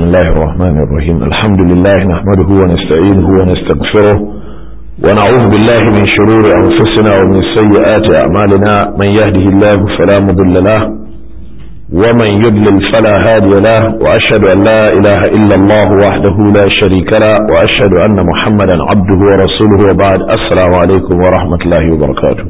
الله الرحمن الرحيم الحمد لله نحمده ونستعينه ونستغفره ونعوذ بالله من شرور أنفسنا ومن سيئات أعمالنا من يهده الله فلا مضل له ومن يضلل فلا هادي له وأشهد أن لا إله إلا الله وحده لا شريك له وأشهد أن محمدا عبده ورسوله وبعد السلام عليكم ورحمة الله وبركاته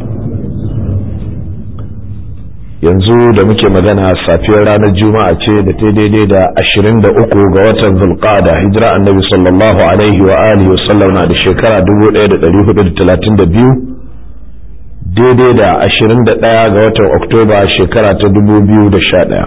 yanzu da muke magana safiyar ranar juma'a ce da ta daidai da ashirin da uku ga watan zulqada hijira annabi sallallahu alaihi wa alihi wa sallam na da shekara dubu ɗaya da ɗari hudu da talatin da biyu daidai da ashirin da ɗaya ga watan oktoba shekara ta dubu biyu da sha ɗaya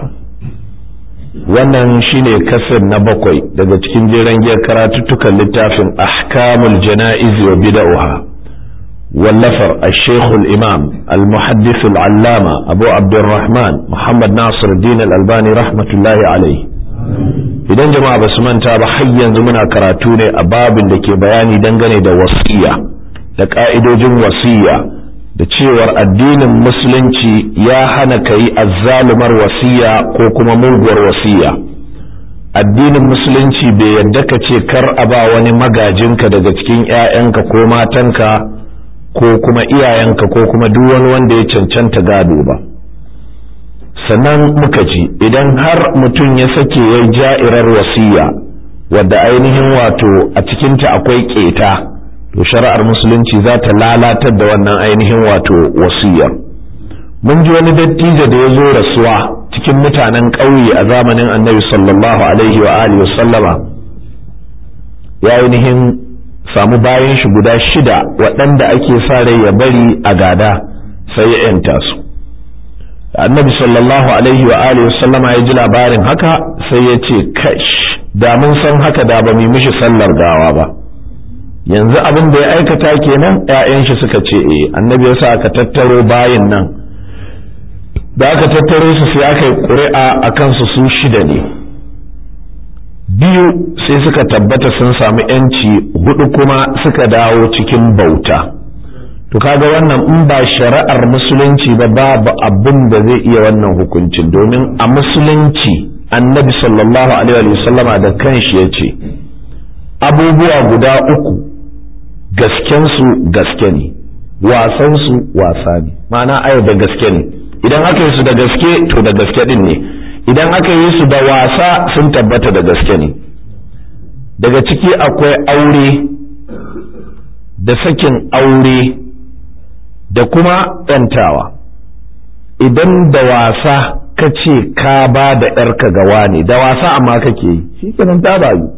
wannan shine kasar na bakwai daga cikin jeren giyar karatuttukan littafin ahkamul jana'iz wa bida'uha واللفر الشيخ الإمام المحدث العلامة أبو عبد الرحمن محمد ناصر الدين الألباني رحمة الله عليه idan jama'a ba su manta ba har yanzu muna karatu ne a babin da ke bayani dangane da wasiya da ka'idojin wasiya da cewar addinin musulunci ya hana ka yi azzalumar wasiya ko kuma muguwar wasiya addinin musulunci bai yadda ka ce kar a ba wani magajinka daga cikin 'ya'yanka ko matanka ko kuma iyayenka ko kuma duk wani wanda ya cancanta gado ba sannan muka ji idan har mutum ya sake ya ja'irar wasiya wadda ainihin wato a cikinta akwai keta to shari'ar musulunci za ta lalatar da wannan ainihin wato wasiyar mun ji wani dattijo da ya zo rasuwa cikin mutanen ƙauye a zamanin annabi sallallahu alaihi wa alihi sallama ya ainihin samu bayan shi guda shida waɗanda ake sa rai ya bari a gada sai ya yanta su annabi sallallahu alaihi wa alihi sallama ya ji labarin haka sai ya ce kash da mun san haka da ba mu mishi sallar gawa ba yanzu abin da ya aikata kenan ƴaƴan shi suka ce eh annabi ya sa aka tattaro bayin nan da aka tattaro su sai aka yi ƙuri'a a kansu su shida ne biyu sai suka tabbata sun samu yanci hudu kuma suka dawo cikin bauta to kaga wannan in ba shari'ar musulunci ba babu abin da zai iya wannan hukuncin domin a musulunci annabi sallallahu alaihi wasallama da kanshi ya ce abubuwa guda uku gaskensu gaske ne wasansu wasa ne ma'ana ayo da gaske ne idan aka yi su da gaske to da gaske din ne idan aka yi su da wasa sun tabbata da gaske ne daga ciki akwai aure da sakin aure da kuma ‘yantawa idan da wasa ka ce ka ba da ‘yarka ga wani da wasa amma kake yi shi kenan ta bayu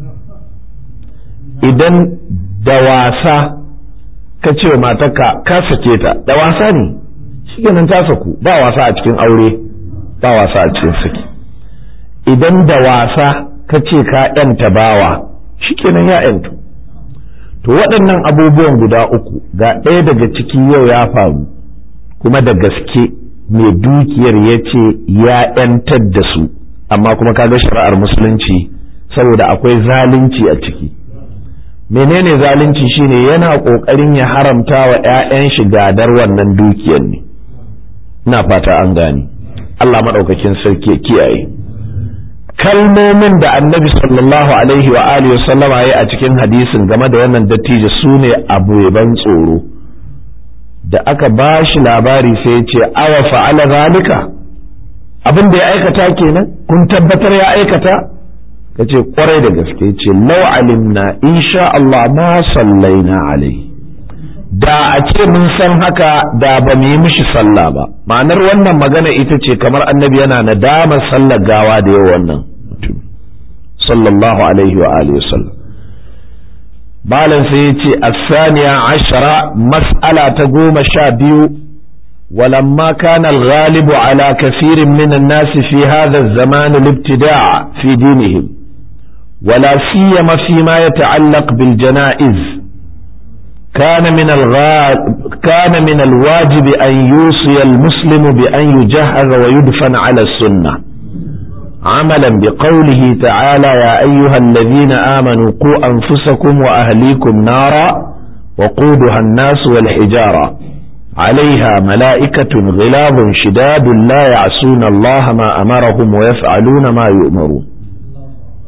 idan da wasa ka ce wa matarka ka sake ta da wasa ne shi kenan ta saku ba wasa a cikin aure ba wasa a cikin saki idan da wasa ka ce ka ‘yanta bawa shikenan ya ‘yantu to waɗannan abubuwan guda uku ga ɗaya daga ciki yau ya faru kuma da gaske mai dukiyar ya ce ya ‘yantar da su amma kuma kaga shari'ar musulunci saboda akwai zalunci a ciki menene zalunci shine yana ƙoƙarin ya haramta wa ‘ya'yan shi gadar wannan dukiyar ne ina fata an gane Allah maɗaukakin sarki kiyaye kalmomin da annabi sallallahu alaihi wa alihi wa sallama ya a cikin hadisin game da wannan dattijo su ne abu ban tsoro da aka ba shi labari sai ya ce awa fa'ala zalika abin da ya aikata kenan kun tabbatar ya aikata ka ce kwarai da gaske ce lau alimna insha Allah ma sallaina alaihi da a ce mun san haka da ba mu yi mishi sallah ba ma'anar wannan magana ita ce kamar annabi yana nadamar sallar gawa da yau wannan mutum sallallahu alaihi wa alihi wasallam malam sai ya ce asaniya ashara mas'ala ta goma sha biyu ولما كان الغالب على كثير من الناس في هذا الزمان الابتداع في دينهم ولا سيما فيما يتعلق بالجنائز كان من كان من الواجب أن يوصي المسلم بأن يجهز ويدفن على السنة عملا بقوله تعالى يا أيها الذين آمنوا قوا أنفسكم وأهليكم نارا وقودها الناس والحجارة عليها ملائكة غلاب شداد لا يعصون الله ما أمرهم ويفعلون ما يؤمرون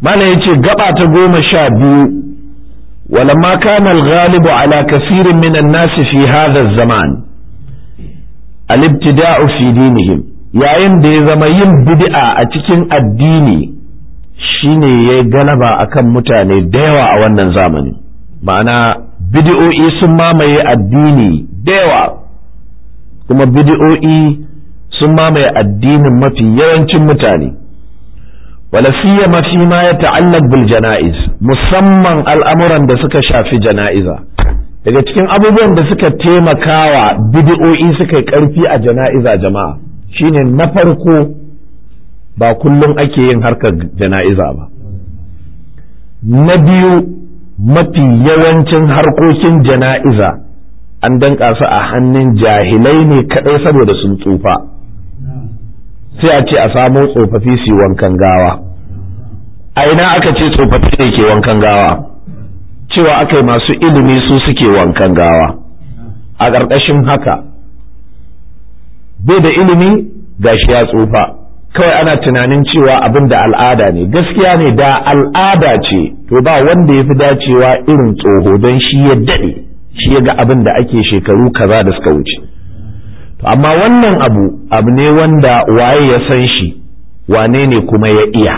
mana yace gaba ta goma sha biyu ولما كان الغالب على كثير من الناس في هذا الزمان الابتداء في دينهم yayin da ya zama yin bid'a a cikin addini shine ya galaba akan mutane da yawa a wannan zamani ma'ana bid'o'i sun mamaye addini da yawa kuma bid'o'i sun mamaye addinin mafi yawancin mutane wala siyama fi ma ya ta'allaq bil janaiz musamman al'amuran da suka shafi jana'iza daga cikin abubuwan da suka taimakawa bid'o'i suka yi karfi a jana'iza jama'a shine na farko ba kullum ake yin harkar jana'iza ba na biyu mafi yawancin harkokin jana'iza an danka su a hannun jahilai ne kadai saboda sun tsufa sai a ce a samo tsofaffi su wankan gawa a ina aka ce tsofaffi ne ke wankan gawa cewa aka yi masu ilimi su suke wankan gawa a ƙarƙashin haka bai da ilimi gashi ya tsufa kawai ana tunanin cewa abin da al'ada ne gaskiya ne da al'ada ce to ba wanda ya fi dacewa irin tsoho don shi ya daɗe shi ya ga abin da ake shekaru kaza da suka wuce to amma wannan abu abu ne wanda waye ya san shi wane ne kuma ya iya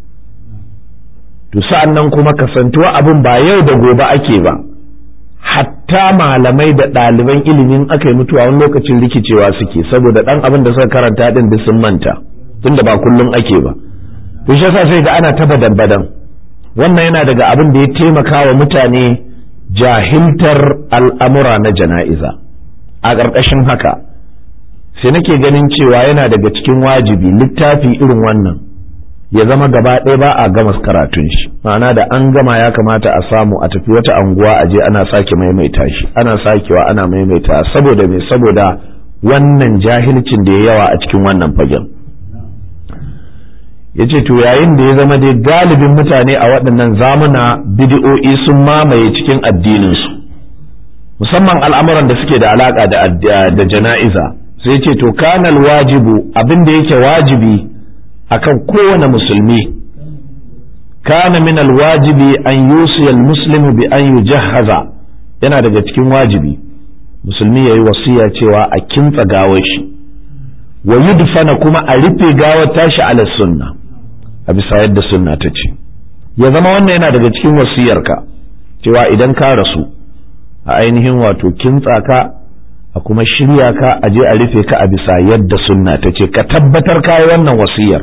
to sa'an nan kuma kasantuwa abin ba yau da gobe ake ba hatta malamai da ɗaliban ilimin aka yi mutuwa wani lokacin rikicewa suke saboda ɗan abin da suka karanta ɗin duk sun manta tunda ba kullum ake ba to shi yasa sai ga ana ta badan badan wannan yana daga abin da ya taimaka wa mutane jahiltar al'amura na jana'iza a ƙarƙashin haka sai nake ganin cewa yana daga cikin wajibi littafi irin wannan ya zama gaba ɗaya ba a gama karatun shi ma'ana da an gama ya kamata a samu a tafi wata anguwa a je ana sake maimaita shi ana sakewa ana maimaita saboda me saboda wannan jahilcin da ya yawa a cikin wannan fagen ya ce to yayin da ya zama dai galibin mutane a waɗannan zamuna bidi'o'i sun mamaye cikin addininsu musamman al'amuran da suke da alaƙa da jana'iza sai ce to kanal wajibu abin da yake wajibi akan kowane musulmi kana min alwajibi an yusiya almuslimu bi an yujahhaza yana daga cikin wajibi musulmi yayi wasiya cewa a kintsa gawar shi wa yudfana kuma a rufe gawar tashi ala sunna a bisa yadda sunna ta ce ya zama wannan yana daga cikin wasiyarka cewa idan ka rasu a ainihin wato kintsa ka a kuma shirya ka a je a rufe ka a bisa yadda sunna ta ce ka tabbatar ka yi wannan wasiyar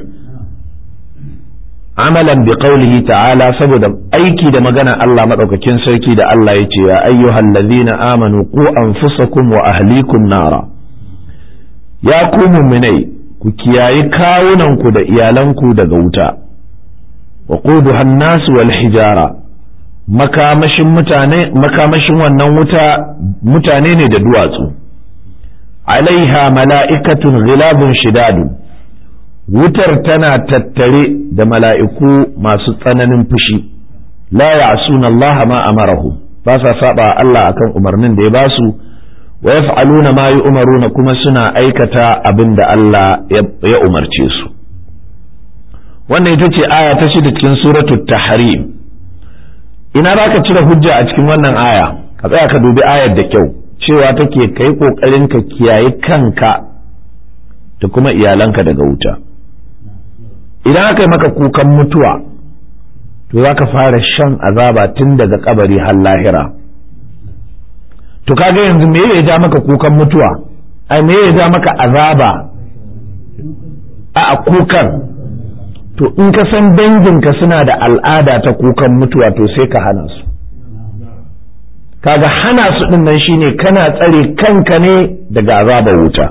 amalan bi qaulihi ta'ala saboda aiki da magana Allah madaukakin sarki da Allah ya ce ya ayyuhal ladhina amanu qu anfusakum wa ahlikum nara ya ku mu'minai ku kiyayi kawunanku da iyalanku daga wuta wa quduha an-nas wal hijara makamashin mutane makamashin wannan wuta mutane ne da duwatsu alaiha mala'ikatun ghilabun shidadu wutar tana tattare da mala'iku masu tsananin fushi la ya'suna Allah ma amarahu ba sa saba Allah akan umarnin da ya ba su wa yaf'aluna ma yu'maruna kuma suna aikata abin da Allah ya umarce su wannan ita ce aya ta shida cikin suratul tahrim ina za ka cire hujja a cikin wannan aya ka tsaya ka dubi ayar da kyau cewa take kai kokarin ka kiyaye kanka da kuma iyalanka daga wuta idan aka yi maka kukan mutuwa to za ka fara shan azaba tun daga kabari har lahira to kaga yanzu me ya ja maka kukan mutuwa ai me ya ja maka azaba a kukan to in ka san danginka suna da al'ada ta kukan mutuwa to sai ka hana su kaga hana su din nan shine kana tsare kanka ne daga azabar wuta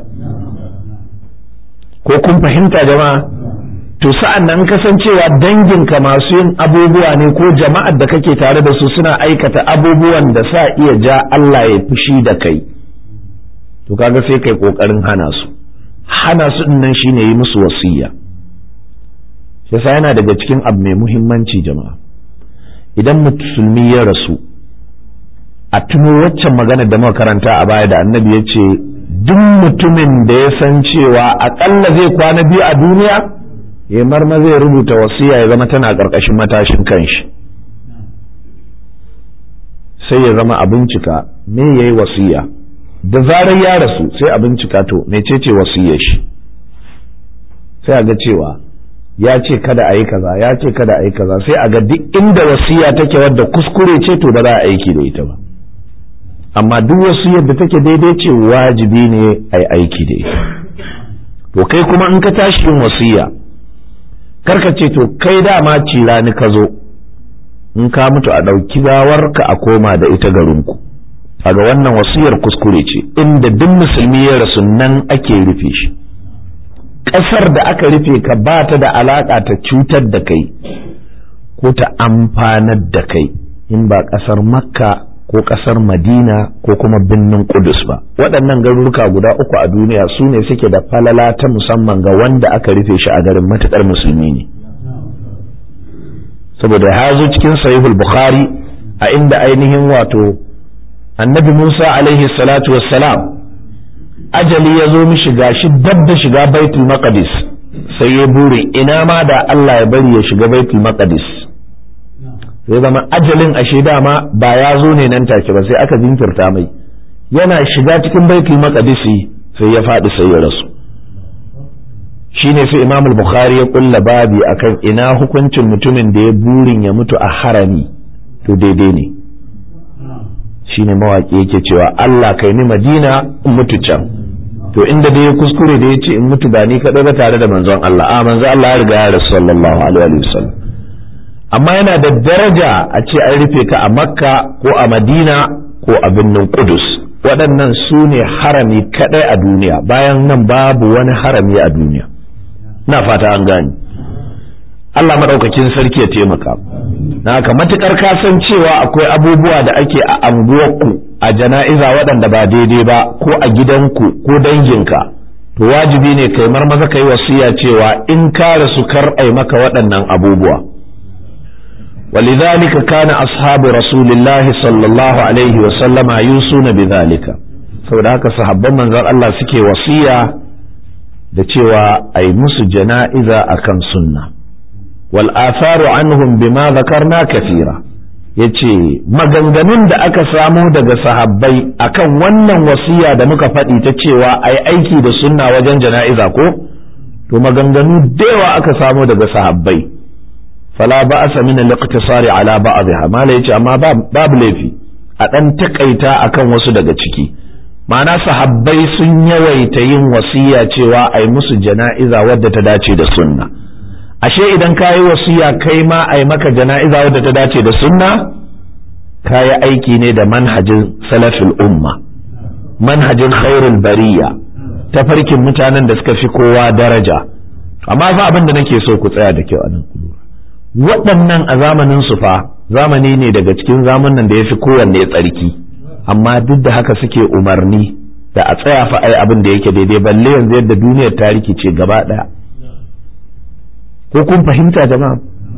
ko kun fahimta jama'a to sa'an nan kasancewa danginka masu yin abubuwa ne ko jama'ar da kake tare da su suna aikata abubuwan da sa iya ja Allah ya fushi da kai to kaga sai kai kokarin hana su hana su din nan shine yi musu wasiya yasa yana daga cikin abu mai muhimmanci jama'a idan musulmi ya rasu a tuno waccan magana da muka karanta a baya da annabi ya ce duk mutumin da ya san cewa aƙalla zai kwana biyu a duniya ya marma zai rubuta wasiya ya zama tana ƙarƙashin matashin kanshi sai ya zama a bincika me ya yi wasiya da zarar ya rasu sai a bincika to mecece wasiyar shi sai a ga cewa ya ce kada a yi kaza ya ce kada a yi kaza sai a ga duk inda wasiya take wadda kuskure ce to ba za a aiki da ita ba amma duk wasiyar da take daidai ce wajibi ne a yi aiki da ita to kai kuma in ka tashi yin wasiya karka ce to kai dama cira ni ka zo in ka mutu a ɗauki gawarka a koma da ita garinku kaga wannan wasiyar kuskure ce inda duk musulmi ya rasu nan ake rufe shi ƙasar da aka rufe ka ba ta da alaƙa ta cutar da kai ko ta amfanar da kai in ba ƙasar makka ko ƙasar madina ko kuma birnin kudus ba waɗannan garuruka guda uku a duniya su ne suke da falala ta musamman ga wanda aka rufe shi a garin matuƙar musulmi ne saboda ya zo cikin sahihul bukhari a inda ainihin wato annabi musa alaihi salatu wassalam ajali ya zo mishi gashi dab da shiga baitul maqdis sai ya bure ina ma da Allah ya bari ya shiga baitul maqdis sai zama ajalin ashe dama ba ya zo ne nan take ba sai aka jinkirta mai yana shiga cikin baitul maqdis sai ya faɗi sai ya rasu shine sai Imam al-Bukhari ya kulla babi akan ina hukuncin mutumin da ya burin ya mutu a harami to daidai ne shine mawaki yake cewa Allah kai ni Madina in mutu can to inda dai ya kuskure da ya ce in mutu ba ni kaɗai ba tare da manzon Allah a manzon Allah ya riga ya rasu sallallahu alaihi wa sallam amma yana da daraja a ce an rufe ka a Makka ko a Madina ko a birnin Qudus waɗannan su ne harami kaɗai a duniya bayan nan babu wani harami a duniya na fata an gani Allah maɗaukakin sarki ya taimaka na haka matuƙar kasancewa akwai abubuwa da ake a anguwarku a jana'iza waɗanda ba daidai ba ko a gidanku ko danginka to wajibi ne kai marmaza kai wasiya cewa in ka rasu kar ai maka waɗannan abubuwa ولذلك كان أصحاب رسول الله صلى الله عليه وسلم يوصون بذلك saboda haka sahabban manzon Allah suke wasiya da cewa ai musu jana'iza akan sunna wal atharu anhum bima zakarna kathira yace maganganun da aka samo daga sahabbai akan wannan wasiya da muka faɗi ta cewa ai aiki da sunna wajen jana'iza ko to maganganu da yawa aka samo daga sahabbai fala ba'asa min al-iqtisari ala ba'dha mala yace amma babu laifi a dan takaita akan wasu daga ciki ma'ana sahabbai sun yawaita yin wasiya cewa ai musu jana'iza wadda ta dace da sunna ashe idan ka yi wasiya kai ma ai maka jana'iza wadda ta dace da sunna ka yi aiki ne da manhajin salafil umma manhajin khairul bariya tafarkin mutanen da suka fi kowa daraja amma fa abin da nake so ku tsaya da kyau a nan waɗannan a zamanin su fa zamani ne daga cikin zamanin da ya fi kowanne tsarki amma duk da haka suke umarni da a tsaya fa ai abin da yake daidai balle yanzu yadda duniyar ta rikice gaba ɗaya ko kun fahimta jama'a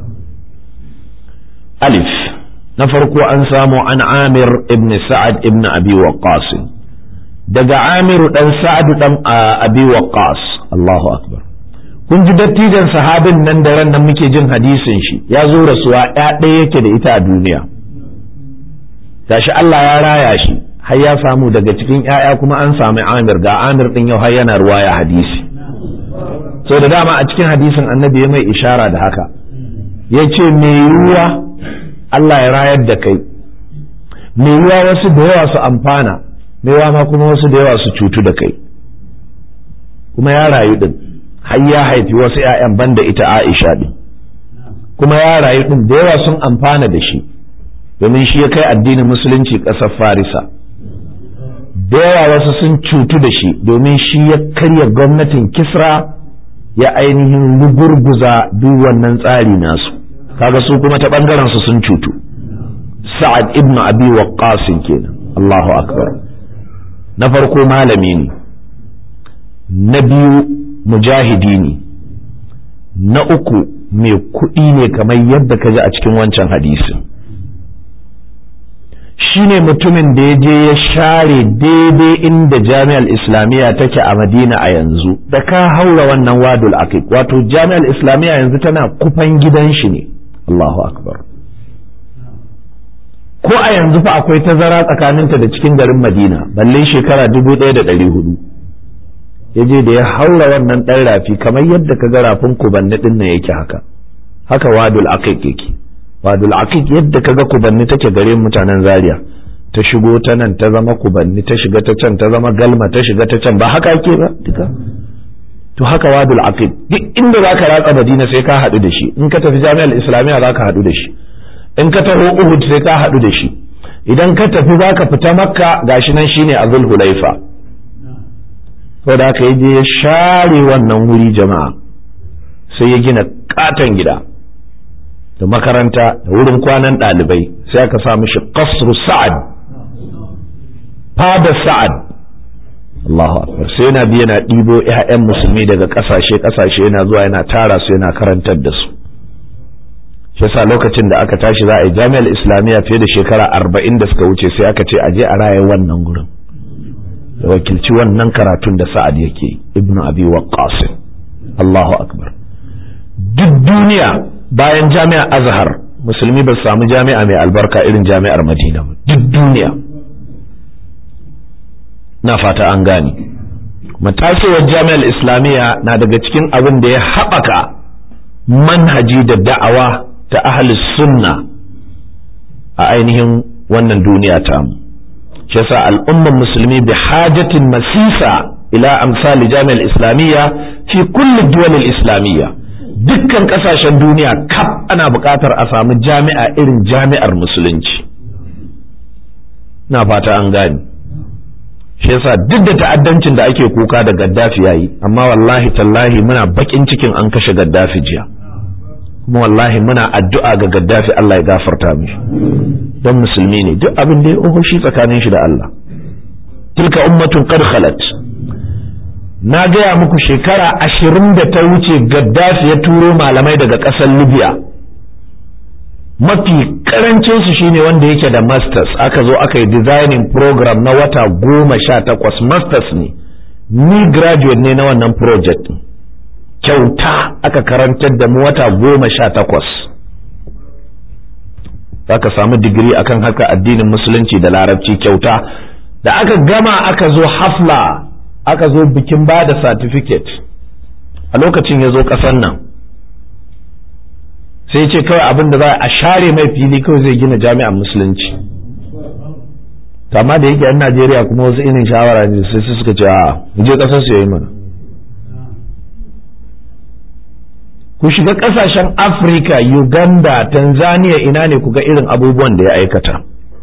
alif na farko an samu an amir ibn sa'ad ibn abi waqqas daga amiru dan sa'ad dan abi waqqas Allahu akbar kun ji dattijan sahabin nan da ran nan muke jin hadisin shi ya zo rasuwa ya ɗaya yake da ita a duniya gashi Allah ya raya shi har ya samu daga cikin ‘ya'ya kuma an sami amir ga amir ɗin yau har yana ruwaya hadisi so da dama a cikin hadisin annabi ya mai ishara da haka ya ce mai yiwuwa Allah ya rayar da kai mai yiwuwa wasu da yawa su amfana mai yiwuwa ma kuma wasu da yawa su cutu da kai kuma ya rayu ɗin har ya haifi wasu ‘ya'yan banda ita Aisha ɗin kuma ya rayu ɗin da yawa sun amfana da shi domin shi ya kai addinin musulunci ƙasar farisa da yawa wasu sun cutu da shi domin shi ya karya gwamnatin kisra ya ainihin rugurguza duk wannan tsari nasu kaga su kuma ta ɓangaren su sun cutu sa'ad ibn abi waqqas kenan Allahu akbar na farko malami ne na biyu mujahidi ne na uku mai kuɗi ne kamar yadda ka ji a cikin wancan hadisin shine mutumin da ya je ya share daidai inda jami'ar islamiyya take a madina a yanzu da ka haura wannan wadul aqiq wato jami'ar islamiyya yanzu tana kufan gidan shi ne Allahu akbar ko a yanzu fa akwai tazara tsakaninta da cikin garin madina balle shekara dubu ɗaya da ɗari hudu ya je da ya haura wannan ɗan rafi kamar yadda ka ga rafin kubanni ɗin nan yake haka haka wadul aqiq yake wadul aqiq yadda ka ga kubanni take gare mutanen zaria ta shigo ta nan ta zama kubanni ta shiga ta can ta zama galma ta shiga ta can ba haka ake ba duka to haka wadul aqiq duk inda zaka ratsa madina sai ka haɗu da shi in ka tafi jami'ar islamiyya zaka haɗu da shi in ka taho uhud sai ka haɗu da shi idan ka tafi zaka fita makka gashi nan shine a zulhulaifa saboda haka ya je ya share wannan wuri jama'a sai ya gina katon gida da makaranta da wurin kwanan ɗalibai sai aka sa mishi qasru sa'ad fada sa'ad Allahu akbar sai yana bi yana ɗibo ƴaƴan musulmi daga ƙasashe ƙasashe yana zuwa yana tara su yana karantar da su shi yasa lokacin da aka tashi za a yi jami'ar islamiyya fiye da shekara arba'in da suka wuce sai aka ce a je a raye wannan gurin ya wakilci wannan karatun da sa'ad yake ibnu abi waqqas Allahu akbar duk duniya bayan jami'ar azhar musulmi ba su samu jami'a mai albarka irin jami'ar madina ba duk duniya na fata an gane matasewar jami'ar islamiyya na daga cikin abin da ya haɓaka manhaji da da'awa ta ahli sunna a ainihin wannan duniya ta mu shi yasa al'ummar musulmi bi hajatin masisa ila amsali jami'ar islamiyya fi kulli duwal islamiyya dukkan kasashen duniya kaf ana buƙatar a samu jami'a irin jami'ar musulunci na fata an gani shi yasa duk da ta'addancin da ake kuka da gaddafi yayi amma wallahi tallahi muna bakin cikin an kashe gaddafi jiya kuma wallahi muna addu'a ga gaddafi Allah ya gafarta mishi don musulmi ne duk abin da ya oho shi tsakanin shi da Allah tilka ummatun qad khalat na gaya muku shekara ashirin da ta wuce gaddafi ya turo malamai daga ƙasar libya mafi karancin su shine wanda yake da masters aka zo aka yi designing program na wata goma sha takwas masters ne ni graduate ne na wannan project kyauta aka karantar da mu wata goma sha takwas aka samu digiri akan haka addinin musulunci da larabci kyauta da aka gama aka zo hafla aka zo bikin ba da certificate a lokacin ya zo ƙasan nan sai ce kawai abin da za a share mai fili kawai zai gina jami'an musulunci amma da yake yan najeriya kuma wasu irin shawara ne sai su suka ce a je ƙasar su yayi mana ku shiga ƙasashen afirka uganda tanzania ina ne ku ga irin abubuwan da ya aikata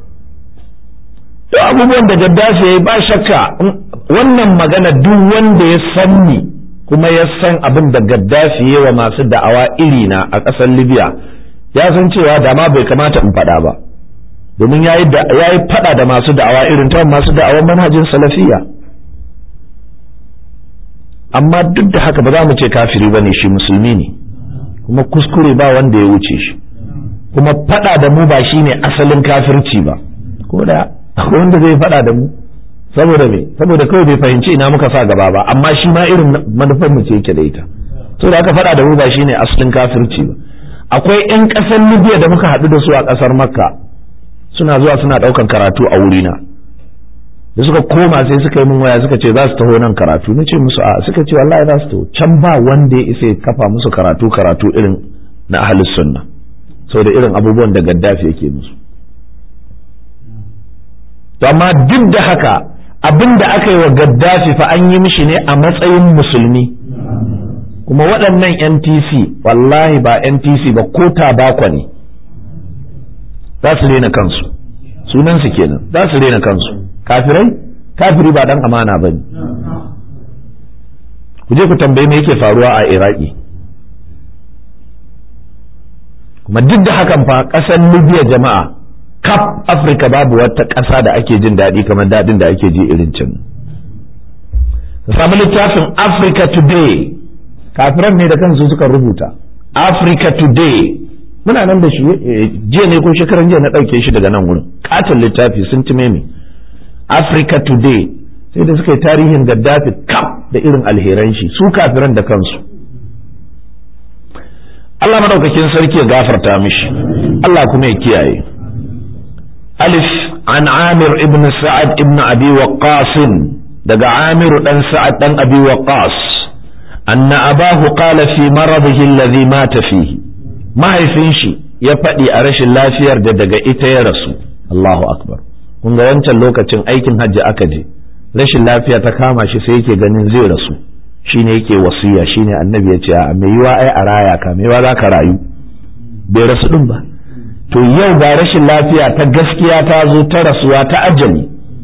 duk abubuwan da gaddafi ya yi ba shakka wannan magana duk wanda ya san ni kuma ya san abin da gaddafi ya wa masu da'awa irina a ƙasar libya ya san cewa da ma bai kamata in faɗa ba domin ya yi faɗa da masu da'awa irin ta masu da'awan manhajin salafiya amma duk da haka ba za mu ce kafiri ba ne shi musulmi ne kuma kuskure ba wanda ya wuce shi kuma faɗa da mu ba shine asalin kafirci ba ko da akwai wanda zai faɗa da mu saboda me saboda kawai bai fahimci ina muka sa gaba ba amma shi ma irin manufar mu ce yake da ita to da aka faɗa da mu ba shine asalin kafirci ba akwai ƴan ƙasar Libya da muka haɗu da su a ƙasar Makka suna zuwa suna ɗaukan karatu a wurina da suka koma sai suka yi min waya suka ce za su taho nan karatu na ce musu a suka ce wallahi za su taho can ba wanda ya isa ya kafa musu karatu karatu irin na ahlus sunna saboda irin abubuwan da Gaddafi yake musu to amma duk da haka abin da aka yi wa gaddafi fa an yi mishi ne a matsayin musulmi kuma waɗannan ntc wallahi ba ntc ba ko tabakwa ne za su rena kansu sunansu kenan za su rena kansu kafirai kafiri ba dan amana ba ne ku je ku tambayi me yake faruwa a iraki kuma duk da hakan fa ƙasar libya jama'a kaf afirka babu wata ƙasa da ake jin daɗi kamar daɗin da ake ji irin can ka samu littafin africa today kafiran ne da kansu suka rubuta africa today muna nan da shi jiya ne ko shekaran jiya na ɗauke shi daga nan wurin katon littafi sun ci meme Africa Today sai da suka yi tarihin Gaddafi kaf da irin alheran shi su kafiran da kansu Allah madaukakin sarki ya gafarta mishi Allah kuma ya kiyaye Alif an Amir ibn Sa'ad ibn Abi Waqqas daga Amir dan Sa'ad dan Abi Waqqas anna abahu qala fi maradihi alladhi mata fihi mahaifin shi ya faɗi a rashin lafiyar da daga ita ya rasu Allahu akbar kun ga wancan lokacin aikin hajji aka je rashin lafiya ta kama shi sai yake ganin zai rasu shine yake wasiya shine annabi ya ce a mai yiwa ai a raya ka mai yiwa za ka rayu bai rasu din ba to yau ga rashin lafiya ta gaskiya ta zo ta rasuwa ta ajali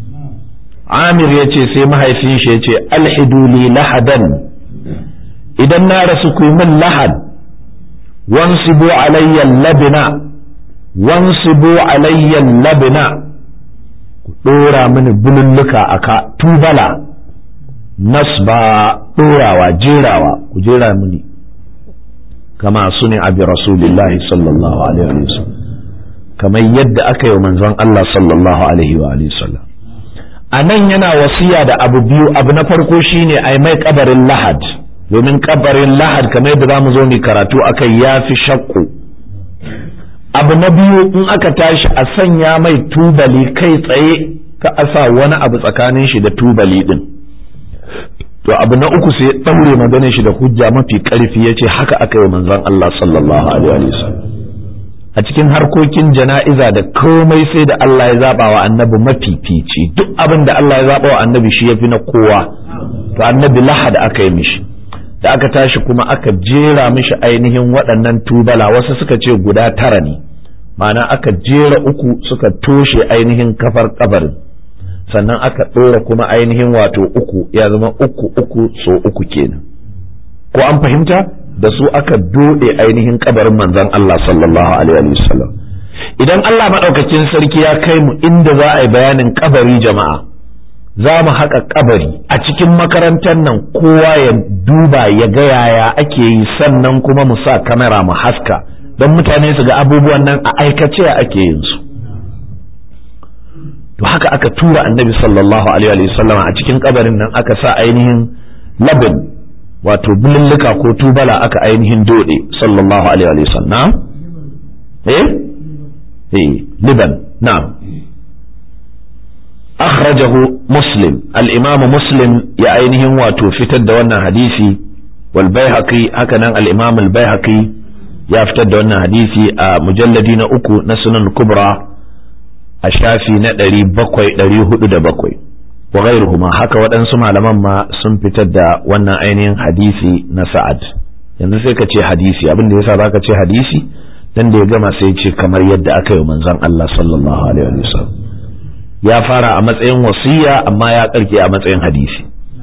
amir ya ce sai mahaifin shi ya ce alhidu li lahadan idan na rasu ku min lahad wansibu alayya labina wansibu alayya labina ku dora mini bululluka aka tubala nasba ɗorawa jerawa ku jera mini kama su ne abi rasulillahi sallallahu alaihi wa sallam kamar yadda aka yi manzon Allah sallallahu alaihi wa sallam a nan yana wasiya da abu biyu abu na farko shine ai mai kabarin lahad domin kabarin lahad kamar yadda za mu zo mu karatu akai ya fi shakku abu na biyu in aka tashi a sanya mai tubali kai tsaye ka asa wani abu tsakanin shi da tubali din to abu na uku sai ɗaure maganin shi da hujja mafi ƙarfi ya ce haka aka yi manzon Allah sallallahu alaihi wasallam a cikin harkokin jana'iza da komai sai da Allah ya zaba wa annabi mafifici duk abin da Allah ya zaba wa annabi shi yafi na kowa to annabi lahad aka yi mishi da aka tashi kuma aka jera mishi ainihin waɗannan tubala wasu suka ce guda tara ne ma'ana aka jera uku suka toshe ainihin kafar kabarin sannan aka ɗora kuma ainihin wato uku ya zama uku uku so uku kenan ko an fahimta da su aka dode ainihin kabarin manzon Allah sallallahu alaihi wasallam idan Allah madaukakin sarki ya kai mu inda za a yi bayanin kabari jama'a za mu haƙa kabari a cikin makarantar nan kowa ya duba ya ga yaya ake yi sannan kuma mu sa kamera mu haska don mutane su ga abubuwan nan a aikace ake yin su to haka aka tura annabi sallallahu alaihi wa sallam a cikin kabarin nan aka sa ainihin labin wato bululluka ko tubala aka ainihin dode sallallahu alaihi wa sallam eh eh liban na'am akhrajahu muslim al-imam muslim ya ainihin wato fitar da wannan hadisi wal baihaqi haka nan al-imam al-baihaqi ya fitar da wannan hadisi a mujalladi na uku na sunan kubra a shafi na ɗari bakwai ɗari hudu da bakwai wa ghairuhuma haka waɗansu malaman ma sun fitar da wannan ainihin hadisi na sa'ad yanzu sai ka ce hadisi abin da yasa za ka ce hadisi dan da ya gama sai ce kamar yadda aka yi manzon Allah sallallahu alaihi wa sallam ya fara a matsayin wasiya amma ya karke a matsayin hadisi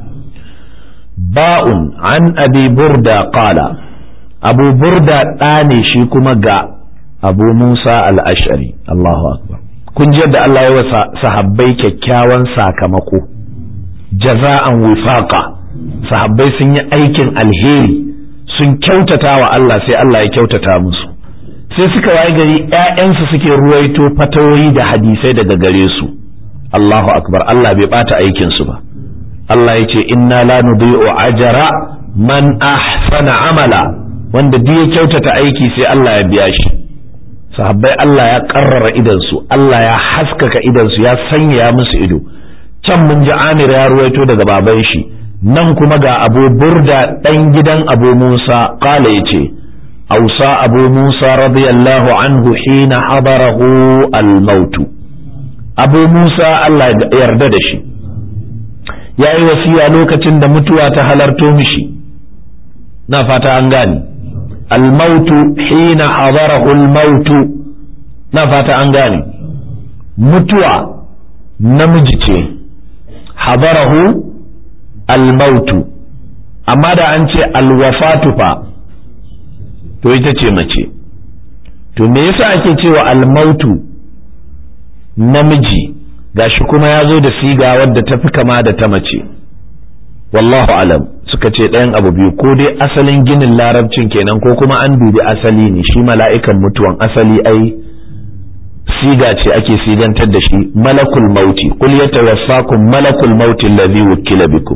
ba'un an abi burda qala abu burda ɗa ne shi kuma ga abu musa al-ash'ari Allahu akbar kun ji yadda Allah ya wa sahabbai kyakkyawan sakamako jaza'an wifaqa sahabbai sun yi aikin alheri sun kyautata wa Allah sai Allah ya kyautata musu sai suka waye gari ƴaƴansu suke ruwaito fatawoyi da hadisai daga gare su Allahu akbar Allah bai bata aikin su ba Allah ya ce inna la nudhi'u ajra man ahsana amala wanda duk ya kyautata aiki sai Allah ya biya shi sahabbai Allah ya karrara idansu Allah ya haskaka idansu ya sanya musu ido can mun ji Amir ya ruwaito daga baban shi nan kuma ga Abu Burda dan gidan Abu Musa kala yace ausa Abu Musa radiyallahu anhu hina hadarahu al-maut Abu Musa Allah ya yarda da shi yayi wasiya lokacin da mutuwa ta halarto mishi na fata an gani الموت حين حضره الموت نفات أنغاني متوى نمجتي حضره الموت أما دا أنت الوفاة فا to ita ce mace to me yasa ake cewa almautu namiji gashi kuma ya zo da siga wadda ta fi kama da ta mace wallahu alam suka ce ɗayan abu biyu ko dai asalin ginin larabcin kenan ko kuma an dubi asali ne shi mala'ikan mutuwan asali ai siga ce ake sigantar da shi malakul mauti kul yatawaffakum malakul mauti allazi wukila bikum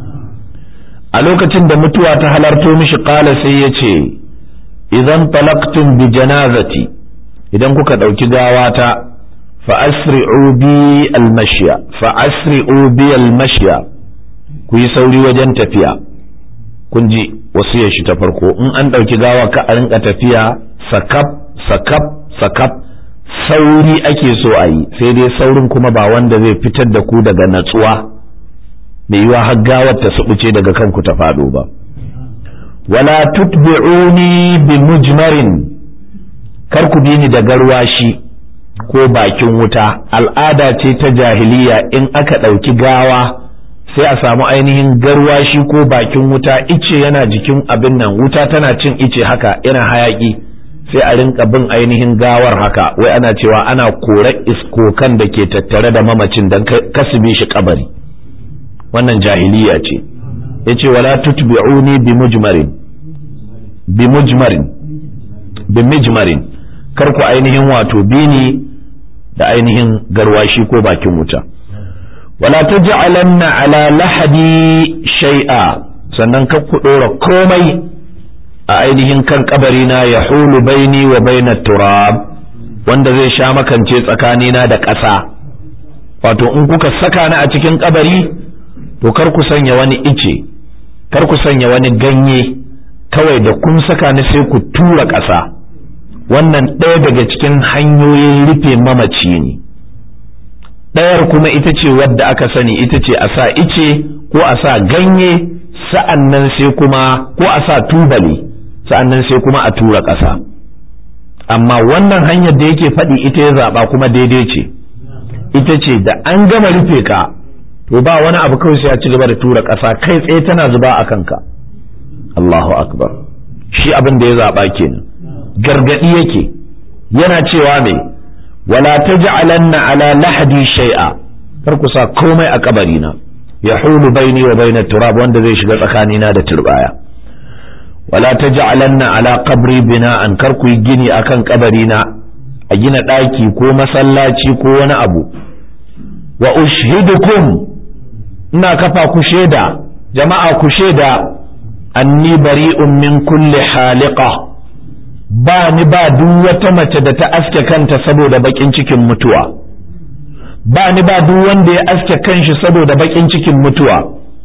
a lokacin da mutuwa ta halarto mishi qala sai ya ce idan talaqtum bi janazati idan kuka dauki gawata fa asri'u bi almashya fa asri'u bi almashya ku yi sauri wajen tafiya kun ji wasiyar shi ta farko in an dauki gawa ka a rinka tafiya sakap sakap sakap sauri ake so a yi sai dai saurin kuma ba wanda zai fitar da ku daga natsuwa mai yiwa har gawar ta subuce daga kanku ta faɗo ba wala tutbi'uni bi mujmarin kar ku bi ni da garwashi ko bakin wuta al'ada ce ta jahiliya in aka ɗauki gawa sai a samu ainihin garwashi ko bakin wuta ice yana jikin abin nan wuta tana cin ice haka yana hayaki sai a rinka bin ainihin gawar haka wai ana cewa ana kore iskokan da ke tattare da mamacin don kasibe shi kabari wannan jahiliya ce yace wala tutbi'uni bi mujmarin bi mujmarin bi mujmarin kar ku ainihin wato bini da ainihin garwashi ko bakin wuta wala taj'alanna ala lahadi shay'a sannan kar ku dora komai a ainihin kan kabari na ya hulu baini wa baina turab wanda zai sha makance tsakanina da ƙasa wato in kuka saka ni a cikin kabari to kar ku sanya wani ice kar ku sanya wani ganye kawai da kun saka ni sai ku tura ƙasa wannan ɗaya daga cikin hanyoyin rufe mamaci ne ɗayar kuma ita ce wadda aka sani ita ce a sa ice ko a sa ganye sa'an nan sai kuma ko a sa tubali sa'an nan sai kuma a tura ƙasa amma wannan hanyar da yake faɗi ita ya zaɓa kuma daidai ce ita ce da an gama rufe ka to ba wani abu kawai sai ya ci gaba da tura ƙasa kai tsaye tana zuba a kanka Allahu akbar shi abin da ya zaɓa kenan gargaɗi yake yana cewa me wala taj'alanna ala lahdi shay'a kar ku sa komai a kabarina yahulu baini wa baina turab wanda zai shiga tsakanina da turbaya wala taj'alanna ala qabri bina'an kar ku yi gini akan kabarina a gina ɗaki ko masallaci ko wani abu wa ushhidukum ina kafa ku shaida jama'a ku shaida anni bari'un min kulli haliqa ba ni ba duk wata mace da ta aske kanta saboda bakin cikin mutuwa ba ni ba duk wanda ya aske kanshi saboda bakin cikin mutuwa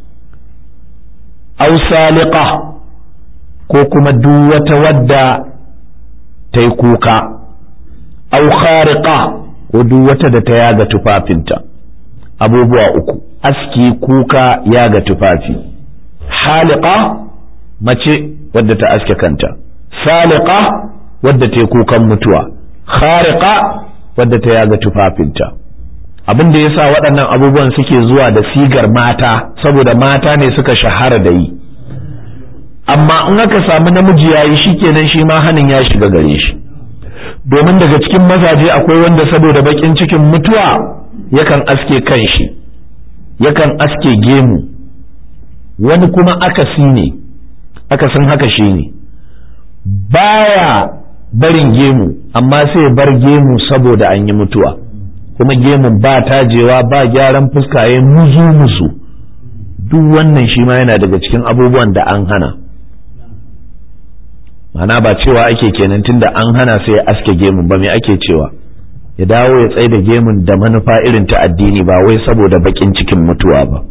aw saliqa ko kuma duk wata wadda ta yi kuka aw khariqa ko duk wata da ta yaga tufafinta abubuwa uku aski kuka yaga tufafi haliqa mace wadda ta aske kanta saliqa wadda ta yi kukan mutuwa khariqa wadda ta yaga tufafinta abin da yasa waɗannan abubuwan suke zuwa da sigar mata saboda mata ne suka shahara da yi amma in aka samu namiji yayi shikenan shi ma hanin ya shiga gare shi domin daga cikin mazaje akwai wanda saboda bakin cikin mutuwa yakan aske kanshi yakan aske gemu wani kuma akasi ne akasin haka shi ne baya barin gemu amma sai bar gemu saboda an yi mutuwa kuma gemun ba tajewa ba gyaran fuska ya muzu musu duk wannan shi ma yana daga cikin abubuwan da an hana mana ba cewa ake kenan tunda an hana sai ya aske gemun ba me ake cewa ya dawo ya tsaye da gemun da manufa irin ta addini ba wai saboda bakin cikin mutuwa ba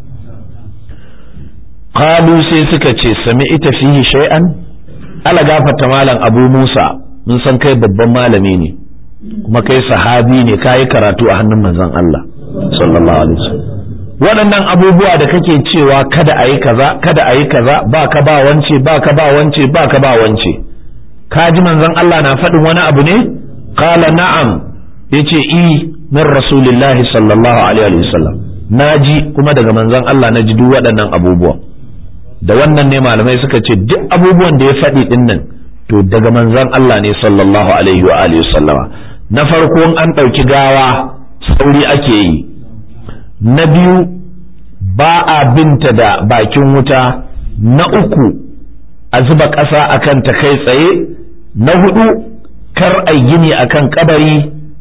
qalu sai suka ce sami ita fihi shay'an ala gafarta malam abu musa mun san kai babban malami ne kuma kai sahabi ne kayi karatu a hannun manzon Allah sallallahu alaihi wasallam waɗannan abubuwa da kake cewa kada a yi kaza kada a yi kaza ba ka ba wance ba ka ba wance ba ka ba wance ka ji manzon Allah na faɗin wani abu ne qala na'am yace i min rasulillahi sallallahu alaihi wasallam naji kuma daga manzon Allah naji duk waɗannan abubuwa da wannan ne malamai suka ce duk abubuwan da ya faɗi ɗin nan to daga manzon Allah ne sallallahu alaihi wa alihi sallama na farko an ɗauki gawa sauri ake yi na biyu ba a binta da bakin wuta na uku a zuba ƙasa akan ta kai tsaye na hudu kar a gini akan kabari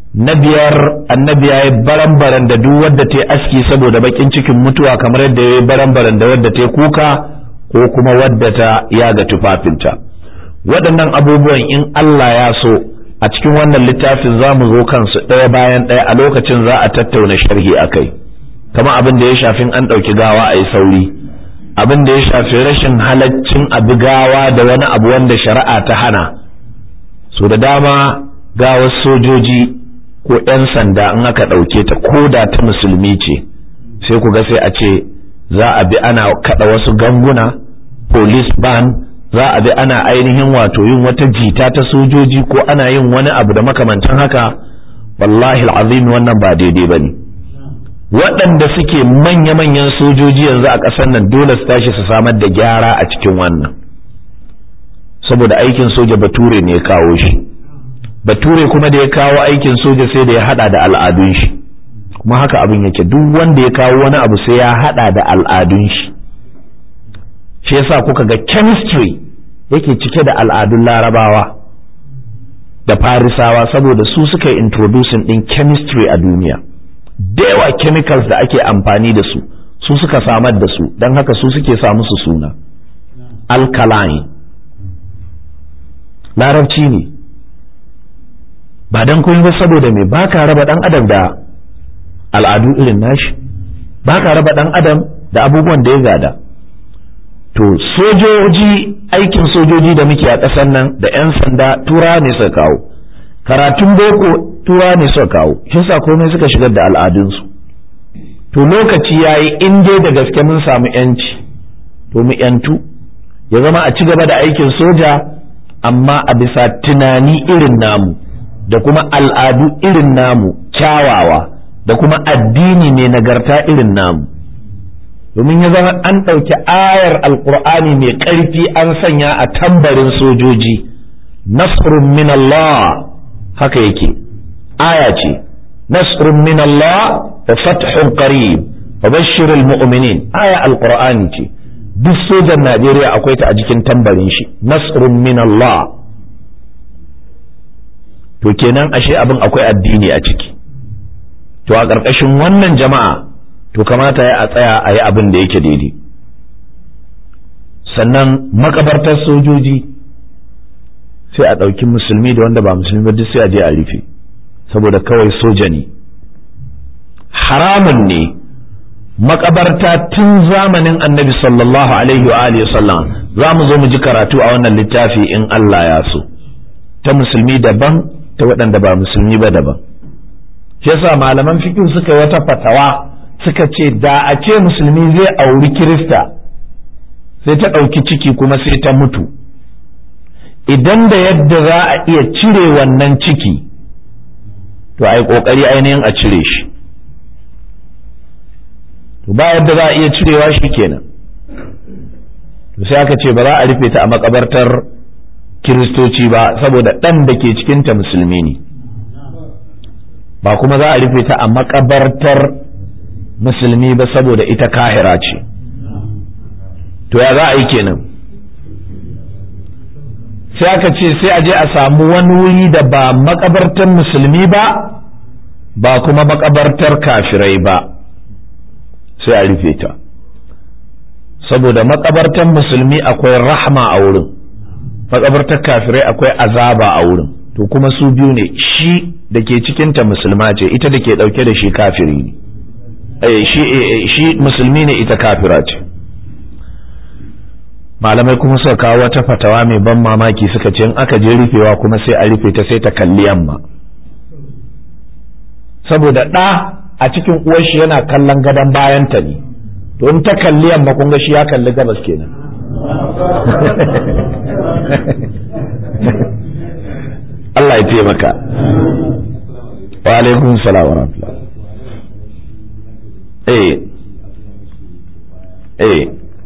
na biyar annabi ya yi baran-baran da duk wadda ta yi aski saboda bakin cikin mutuwa kamar yadda ya yi baran-baran da wadda ta yi kuka ko kuma wadda ta yaga tufafinta waɗannan abubuwan in Allah ya so a cikin wannan littafin za mu zo kansu ɗaya bayan ɗaya a lokacin za a tattauna sharhi a kai kamar abin da ya shafi an ɗauki gawa a yi sauri abin da ya shafi rashin halaccin abu gawa da wani abu wanda shari'a ta hana so da dama gawar sojoji ko 'yan sanda in aka ɗauke ta ko da ta musulmi ce sai ku ga sai a ce za a bi ana kaɗa wasu ganguna police ban za a bi ana ainihin wato yin wata jita ta sojoji ko ana yin wani abu da makamantan haka wallahi al'azim wannan ba daidai ba ne waɗanda suke manya-manyan sojoji yanzu a ƙasar nan dole su tashi su samar da gyara a cikin wannan saboda aikin soja bature ne ya kawo shi bature kuma da ya kawo aikin soja sai da ya hada da al'adun shi kuma haka abin yake duk wanda ya kawo wani abu sai ya hada da al'adun shi shi yasa kuka ga chemistry yake cike da al'adun larabawa da farisawa saboda su suka yi introducing din chemistry a duniya da yawa chemicals da ake amfani da su su suka samar da su don haka su suke sa musu suna alkaline larabci ne ba don kun ba saboda me ba ka raba dan adam da al'adu irin nashi ba ka raba dan adam da abubuwan da ya gada to sojoji aikin sojoji da muke a ƙasar nan da 'yan sanda tura ne suka kawo karatun boko tura ne suka kawo shi sa komai suka shigar da al'adunsu to lokaci ya yi in dai da gaske mun samu 'yanci to mu 'yantu ya zama a ci gaba da aikin soja amma a bisa tunani irin namu da kuma al'adu irin namu kyawawa da kuma addini mai nagarta irin namu domin ya zama an ɗauki ayar alkur'ani mai ƙarfi an sanya a tambarin sojoji nasrun min Allah haka yake aya ce nasrun min Allah da fathun qarib wa bashirul mu'minin aya alkur'ani ce duk sojan Najeriya akwai ta a jikin tambarin shi nasrun min Allah to kenan ashe abin akwai addini a ciki to a ƙarƙashin wannan jama'a to kamata ya a tsaya a yi abin da yake daidai sannan makabartar sojoji sai a ɗauki musulmi da wanda ba musulmi ba duk sai a je a rufe saboda kawai soja ne haramun ne makabarta tun zamanin annabi sallallahu alaihi wa alihi sallam za mu zo mu ji karatu a wannan littafi in Allah ya so ta musulmi daban ta waɗanda ba musulmi ba daban shi yasa malaman fiqh suka yi wata fatawa suka ce da a ce musulmi zai auri kirista sai ta ɗauki ciki kuma sai ta mutu idan da yadda za a iya cire wannan ciki to a yi ƙoƙari ainihin a cire shi to ba yadda za a iya cirewa shi kenan to sai aka ce ba za a rufe ta a makabartar kiristoci ba saboda ɗan da ke cikinta musulmi ne ba kuma za a rufe ta a makabartar musulmi ba saboda ita kahira ce to ya za a yi kenan sai aka ce sai a je a samu wani wuri da ba makabartar musulmi ba ba kuma makabartar kafirai ba sai a rufe ta saboda makabartar musulmi akwai rahma a wurin makabartar kafirai akwai azaba a wurin to kuma su biyu ne shi da ke cikinta musulma ce ita da ke ɗauke da shi kafiri ne shi musulmi ne ita kafira ce malamai kuma suka kawo wata fatawa mai ban mamaki suka ce in aka je rufewa kuma sai a rufe ta sai ta kalli yamma saboda ɗa a cikin uwar shi yana kallon gadon bayanta ne to in ta kalli yamma kun ga shi ya kalli gabas kenan Allah ya taimaka wa alaikum salam wa rahmatullah eh eh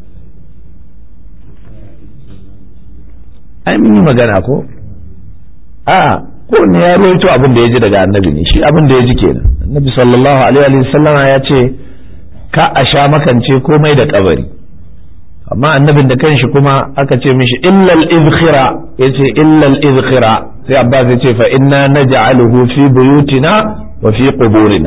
ai mun yi magana ko a ko ne ya rawaito abin da ya ji daga annabi ne shi abin da ya ji kenan annabi sallallahu alaihi wa sallama ya ce ka a sha makance komai da kabari amma annabin da kanshi kuma aka ce mishi illal izkhira yace illal izkhira sai abbas ya ce fa inna naj'aluhu fi buyutina wa fi quburina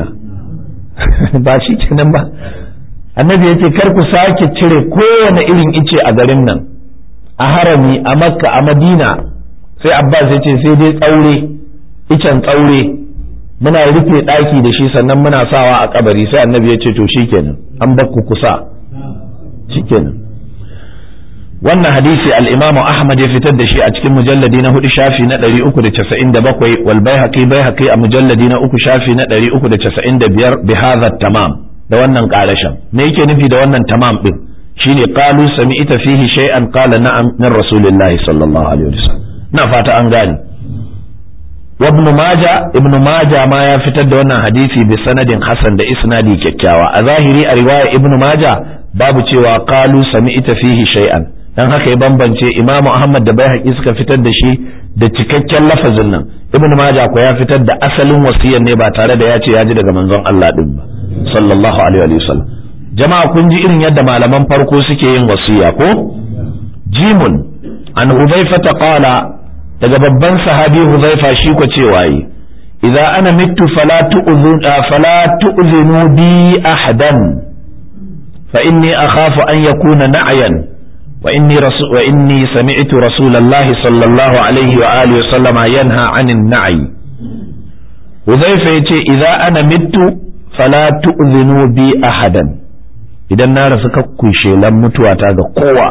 ba shi kenan ba annabi ya ce kar ku sake cire kowane irin ice a garin nan a harami a makka a madina sai abbas ya ce sai dai tsaure icen tsaure muna rufe ɗaki da shi sannan muna sawa a kabari sai annabi ya ce to shikenan an bakku kusa shikenan wannan hadisi al-imamu ahmad ya fitar da shi a cikin mujalladi na hudu shafi na 397 wal baihaqi baihaqi a mujalladi na uku shafi na 395 bi hadha tamam da wannan karashin me yake nufi da wannan tamam din shine qalu sami'ta fihi shay'an qala na'am min rasulillahi sallallahu alaihi wasallam na fata an gane wa ibn majah ibn majah ma ya fitar da wannan hadisi bi sanadin hasan da isnadi kyakkyawa a zahiri a riwaya ibn majah babu cewa qalu sami'ta fihi shay'an dan haka ya bambance Imam Ahmad da Baihaqi suka fitar da shi da cikakken lafazin nan Ibn Majah ko ya fitar da asalin wasiyar ne ba tare da ya ce ya ji daga manzon Allah din ba sallallahu alaihi wa sallam jama'a kun ji irin yadda malaman farko suke yin wasiya ko jimun an Hudhaifa qala daga babban sahabi Hudhaifa shi ko cewa yi idza ana mittu fala tu'zun fala tu'zinu bi ahadan fa inni akhafu an yakuna na'yan وإني, رسول وإني سمعت رسول الله صلى الله عليه وآله وسلم ينهى عن النعي وذيفة يتي إذا أنا مت فلا تؤذنوا بي أحدا إذا النار سككو شيلا متواتا قوة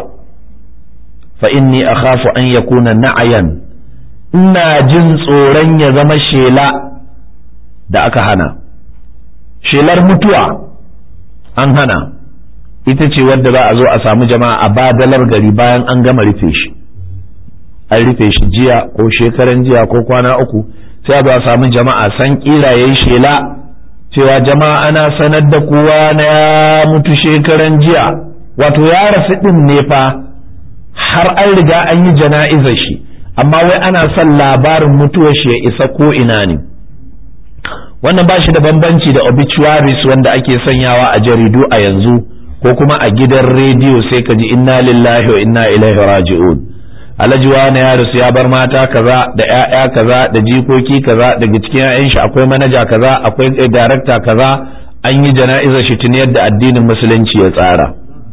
فإني أخاف أن يكون نعيا ina jin tsoron ya zama shela da aka hana shelar mutuwa an hana ita ce wadda za a zo a samu jama'a a badalar gari bayan an gama rufe shi an rufe shi jiya ko shekaran jiya ko kwana uku sai a zo a samu jama'a san kira yayi shela cewa jama'a ana sanar da kowa na ya mutu shekaran jiya wato ya rasu din ne fa har an riga an yi jana'izar shi amma wai ana son labarin mutuwar shi ya isa ko ina ne wannan ba shi da bambanci da obituaries wanda ake sanyawa a jaridu a yanzu ko kuma a gidan rediyo sai ka ji inna lillahi wa inna ilaihi raji'un alhaji wani ya rasu ya bar mata kaza da ƴaƴa kaza da jikoki kaza daga cikin ƴaƴan shi akwai manaja kaza akwai darakta kaza an yi jana'izar shi tun yadda addinin musulunci ya tsara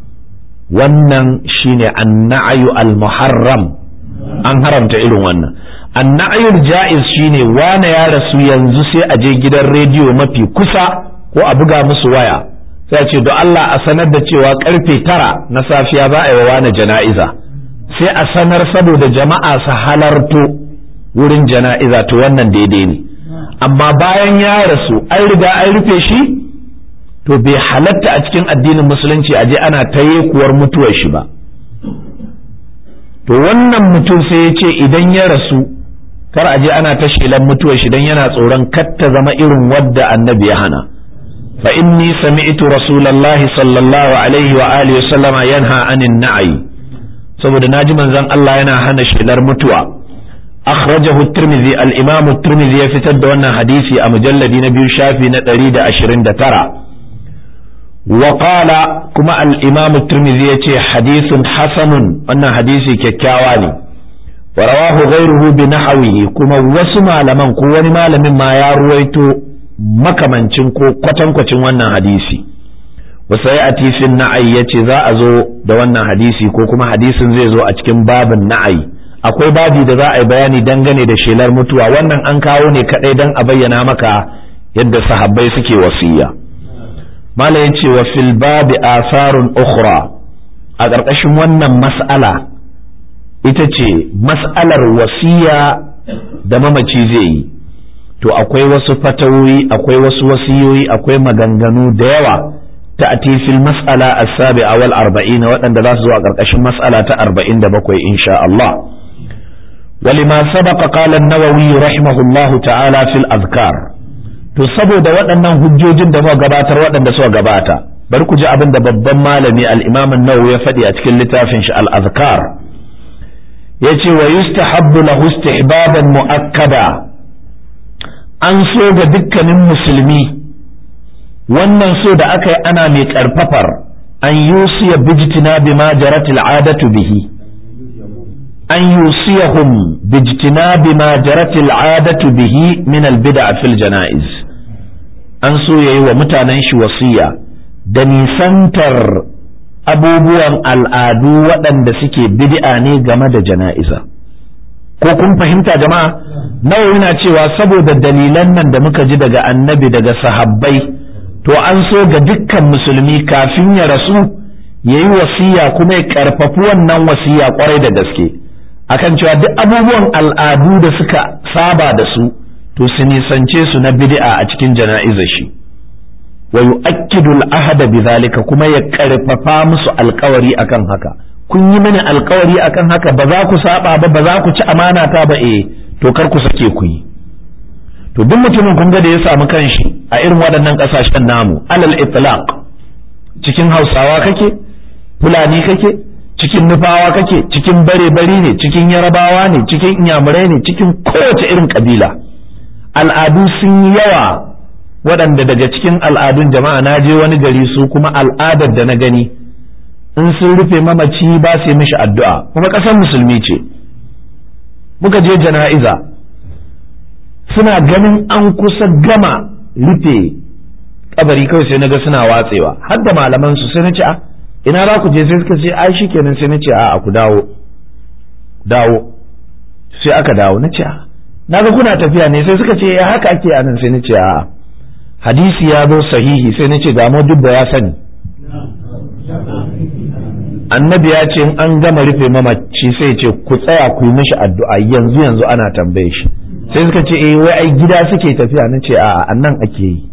wannan shine anna'ayu al-muharram an haramta irin wannan anna'ayul ja'iz shine wane ya rasu yanzu sai a je gidan rediyo mafi kusa ko a buga musu waya sai ce don Allah a sanar da cewa karfe tara na safiya za a yi wa jana'iza sai a sanar saboda jama'a su halarto wurin jana'iza to wannan daidai ne amma bayan ya rasu an riga an rufe shi to bai halatta a cikin addinin musulunci a je ana ta kuwar mutuwar shi ba to wannan mutum sai ya ce idan ya rasu kar a je ana ta shelan mutuwar shi dan yana tsoron kar ta zama irin wadda annabi ya hana fa inni sami'tu rasulullahi sallallahu alaihi wa alihi wasallama yanha anin na'i saboda naji manzon Allah yana hana shelar mutuwa akhrajahu at-tirmidhi al-imam at-tirmidhi ya fitar da wannan hadisi a mujalladi na biyu shafi na 129 وقال كما الإمام الترمذي يتي حديث حسن أن حديث ككاواني ورواه غيره بنحوه كما وسمع لمن كوني ما لمن ما يرويتو makamancin ko kwatankwacin wannan hadisi wasu ya fi na'ai ya ce za a zo da wannan hadisi ko kuma hadisin zai zo a cikin babin na'ai akwai babi da za a yi bayani dangane da shelar mutuwa wannan an kawo ne kadai don a bayyana maka yadda sahabbai suke wasiya mala ya ce wa fil babi asarun ukhra a ƙarƙashin wannan mas'ala ita ce mas'alar wasiya da mamaci zai yi to akwai wasu fatawoyi akwai wasu wasiyoyi akwai maganganu da yawa ta atifil mas'ala as-sabi'a wal arba'in waɗanda za su zo a ƙarƙashin mas'ala ta arba'in da bakwai insha Allah ولما سبق قال النووي رحمه الله تعالى في الأذكار to saboda waɗannan hujjojin da muka gabatar waɗanda suka gabata bari ku ji abin da babban malami al-Imam an-Nawawi ya faɗi a cikin littafin shi al-Azkar yace wa yustahabbu lahu istihbaban muakkada an so ga dukkanin musulmi wannan so da aka yi ana mai karfafar an yusiya bijtina bima jarat al-adatu bihi an yusiyahum bijtinabi ma jarat al'adatu bihi min al-bid'a fil janaiz an so yayi wa mutanen shi wasiya da nisantar abubuwan al'adu waɗanda suke bid'a ne game da jana'iza ko kun fahimta jama'a nawa yana cewa saboda dalilan nan da muka ji daga annabi daga sahabbai to an so ga dukkan musulmi kafin ya rasu ya yi wasiya kuma ya karfafi wannan wasiya kwarai da gaske akan cewa duk abubuwan al'adu da suka saba da su to su nisance su na bid'a a cikin jana'izar shi wa yu'akkidu al-ahda bidhalika kuma ya karfafa musu alkawari akan haka kun yi mini alkawari akan haka ba za ku saba ba ba za ku ci amana ta ba eh to kar ku sake ku yi to duk mutumin kun ga da ya samu kanshi a irin waɗannan ƙasashen namu alal itlaq cikin hausawa kake fulani kake cikin nufawa kake cikin bare bari ne cikin yarabawa ne cikin inyamurai ne cikin kowace irin kabila al'adu sun yi yawa waɗanda daga cikin al'adun jama'a na je wani gari su kuma al'adar da na gani in sun rufe mamaci ba su yi mishi addu'a kuma ƙasar musulmi ce muka je jana'iza suna ganin an kusa gama rufe kabari kawai sai naga suna watsewa har da malaman su sai na ce a ina za ku je sai suka ce ai shikenan sai na ce a ku dawo dawo sai aka dawo na ce a naga kuna tafiya ne sai suka ce ya haka ake anan sai na ce a hadisi ya zo sahihi sai na ce ga dubba ya sani annabi ya ce in an gama rufe mamaci sai ce ku tsaya ku yi mishi addu'a yanzu yanzu ana tambaye shi sai suka ce eh wai ai gida suke tafiya na ce a'a annan ake yi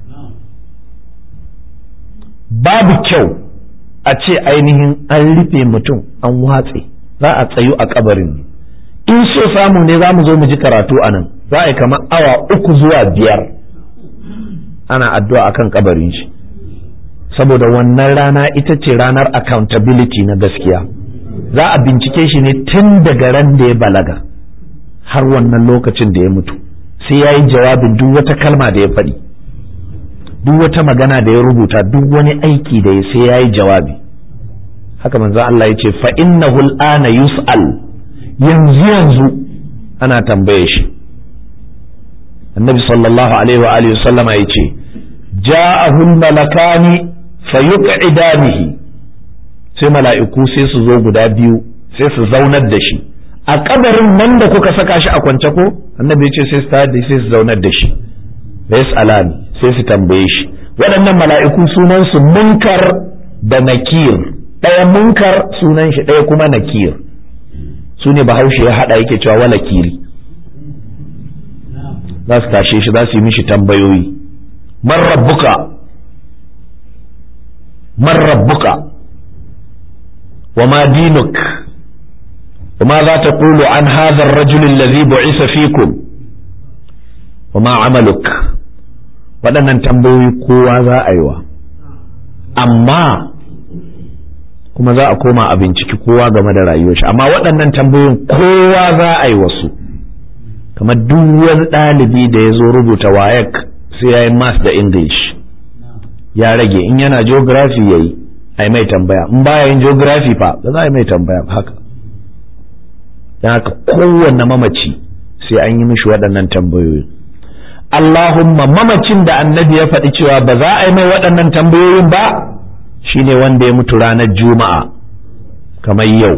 babu kyau a ce ainihin an rufe mutum an watse za a tsayu a kabarin ne in so samu ne za mu zo mu ji karatu a nan za a yi kamar awa uku zuwa biyar ana addu'a akan kabarin shi saboda wannan rana ita ce ranar accountability na gaskiya za a bincike shi ne tun daga ran da ya balaga har wannan lokacin da ya mutu sai ya yi jawabin duk wata kalma da ya faɗi duk wata magana da ya rubuta duk wani aiki da ya sai ya yi jawabi haka manzo Allah ya ce fa innahu al'ana yus'al yanzu yanzu ana tambaye shi annabi sallallahu alaihi wa alihi sallama ya ce ja'ahu malakani fayuq'idanihi sai mala'iku sai su zo guda biyu sai su zaunar da shi a kabarin nan da kuka saka shi a kwance ko annabi ce sai su tayar da sai su zaunar da shi da yas'alani sai su tambaye shi waɗannan mala'iku sunan su munkar da nakir ɗaya munkar sunan shi ɗaya kuma nakir su ne bahaushe ya haɗa yake cewa wala kiri za su tashe shi za su yi mishi tambayoyi man rabbuka man rabbuka wa ma dinuk وماذا تقول عن هذا الرجل الذي بعث فيكم وما عملك waɗannan tambayoyi kowa za a yi wa amma kuma za a koma a binciki kowa game da rayuwar shi amma waɗannan tambayoyin kowa za a yi wasu kamar duk wani ɗalibi da ya zo rubuta wayek sai ya yi math da english ya rage in yana geography ya yi a yi mai tambaya in baya yin geography fa ba za a yi mai tambaya haka don haka kowanne mamaci sai an yi mishi waɗannan tambayoyi Allahumma mamacin da annabi ya faɗi cewa ba za a yi mai waɗannan tambayoyin ba shine wanda ya mutu ranar juma'a kamar yau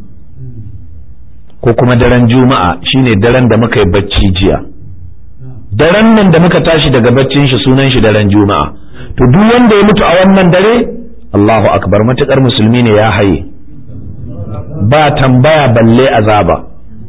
ko kuma daren juma'a shine daren da muka yi bacci jiya daren nan da muka tashi daga baccin shi sunan shi daren juma'a to duk wanda ya mutu a wannan dare Allahu akbar matukar musulmi ne ya haye ba tambaya balle azaba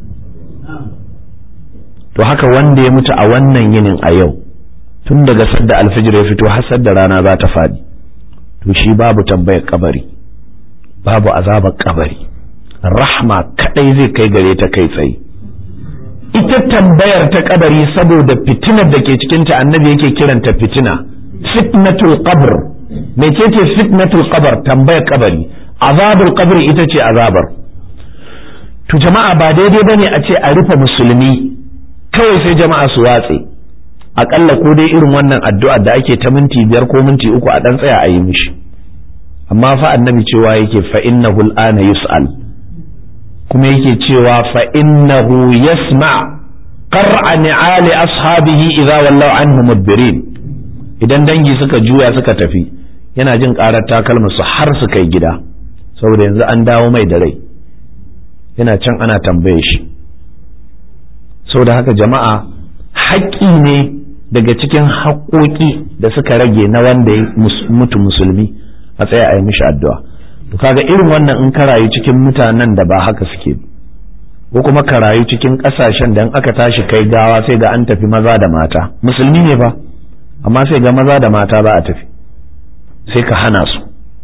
to haka wanda ya mutu a wannan yinin a yau tun daga sadda alfijir ya fito har sadda rana za ta faɗi to shi babu tambayar kabari babu azabar kabari rahma kadai zai kai gare ta kai tsaye ita tambayar ta kabari saboda fitinar da ke cikinta annabi yake kiranta fitina fitnatul qabr mecece fitnatul qabr tambayar kabari azabul qabri ita ce azabar to jama'a ba daidai bane a ce a rufe musulmi kawai sai jama'a su watse akalla ko dai irin wannan addu'a da ake ta minti biyar ko minti uku a dan tsaya a yi mishi amma fa annabi cewa yake fa innahu al'ana yus'al kuma yake cewa fa innahu yasma qar'a ni'ali ashabihi idza wallaw anhu mudbirin idan dangi suka juya suka tafi yana jin karar takalma su har su kai gida saboda yanzu an dawo mai da rai yana can ana tambaye shi saboda haka jama'a haƙƙi ne daga cikin haƙoƙi da suka rage na wanda ya mutu musulmi a tsaya a yi mishi addu'a to kaga irin wannan in ka rayu cikin mutanen da ba haka suke ko kuma ka rayu cikin ƙasashen da in aka tashi kai gawa sai ga an tafi maza da mata musulmi ne ba amma sai ga maza da mata ba a tafi sai ka hana su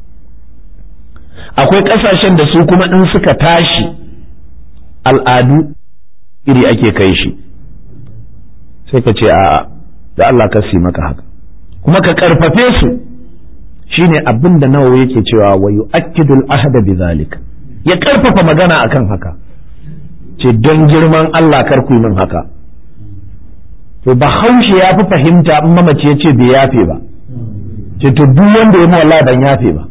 akwai ƙasashen da su kuma in suka tashi al'adu iri ake kai shi sai ka ce a'a da Allah ka si maka haka kuma ka karfafe su shine abin da nawawi yake cewa wa yu'akkidul ahda bidhalik ya karfafa magana akan haka ce don girman Allah kar ku min haka to bahaushe ya fi fahimta in mamaci ya ce bai yafe ba ce to duk wanda ya mu wallahi ban yafe ba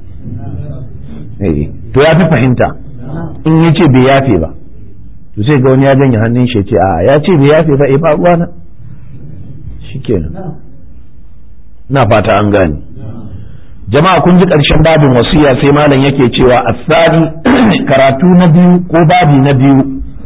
to ya fi fahimta in ya ce bai yafe ba to sai ga wani ya janye hannun shi ya ce a ya ce bai yafe ba eh ba ruwana shikenan na fata an gane jama'a kun ji ƙarshen babin wasiya sai malam yake cewa asali karatu na biyu ko babi na biyu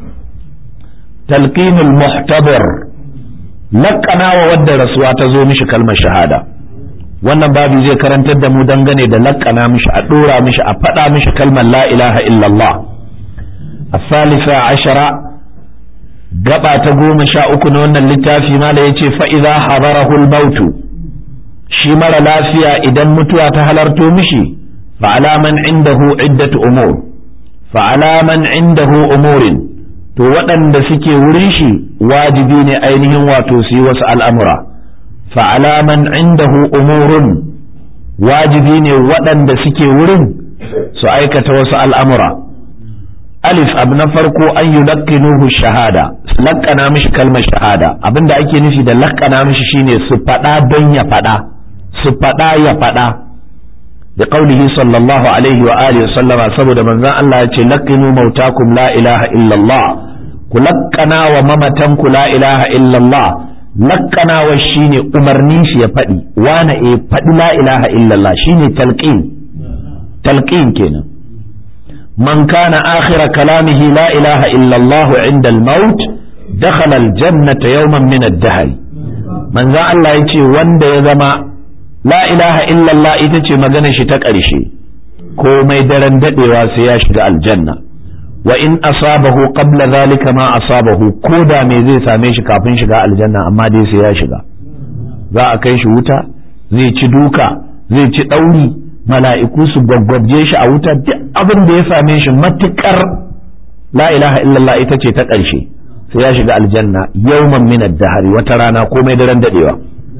talqinul muhtabar laƙana wa wadda rasuwa ta zo mishi kalmar shahada wannan babi zai karantar da mu dangane da laƙana mishi a ɗora mishi a faɗa mishi kalmar la ilaha illallah الثالثة عشرة gaba ta goma sha uku na wannan littafi mala ya ce fa'iza habarahul mautu shi mara lafiya idan mutuwa ta halarto mishi fa'alaman indahu iddatu umur fa'alaman indahu umurin to waɗanda suke wurin shi wajibi ne ainihin wato su yi wasu al'amura fa'alaman indahu umurun wajibi ne waɗanda suke wurin su aikata wasu al'amura alif abu na farko an yi laƙinuhu shahada laƙana mishi kalmar shahada abinda ake nufi da laƙana mishi shine su faɗa don ya faɗa su faɗa ya faɗa da ƙaunihi sallallahu alaihi wa alihi sallama saboda manzon Allah ya ce laqinu mautakum la ilaha illallah ku laƙana wa mamatan ku la ilaha illallah laƙanawa shine umarnin shi ya faɗi wane e faɗi la ilaha illallah shine talqin talqin kenan من كان آخر كلامه لا إله إلا الله عند الموت دخل الجنة يوما من الدهر من ذا الله يتي وند يزما لا إله إلا الله يتي مغنى شتك أرشي كوما يدرن دقوا سياشد الجنة وإن أصابه قبل ذلك ما أصابه كودا ميزي ساميش كافين شغاء الجنة أما دي سياشد ذا أكيش وتا زي تدوكا زي تدوري mala'iku su gwaggwabje shi a wuta duk abin da ya same shi matukar la ilaha illallah ita ce ta ƙarshe sai ya shiga aljanna yawman min ad-dahri wata rana komai daren dadewa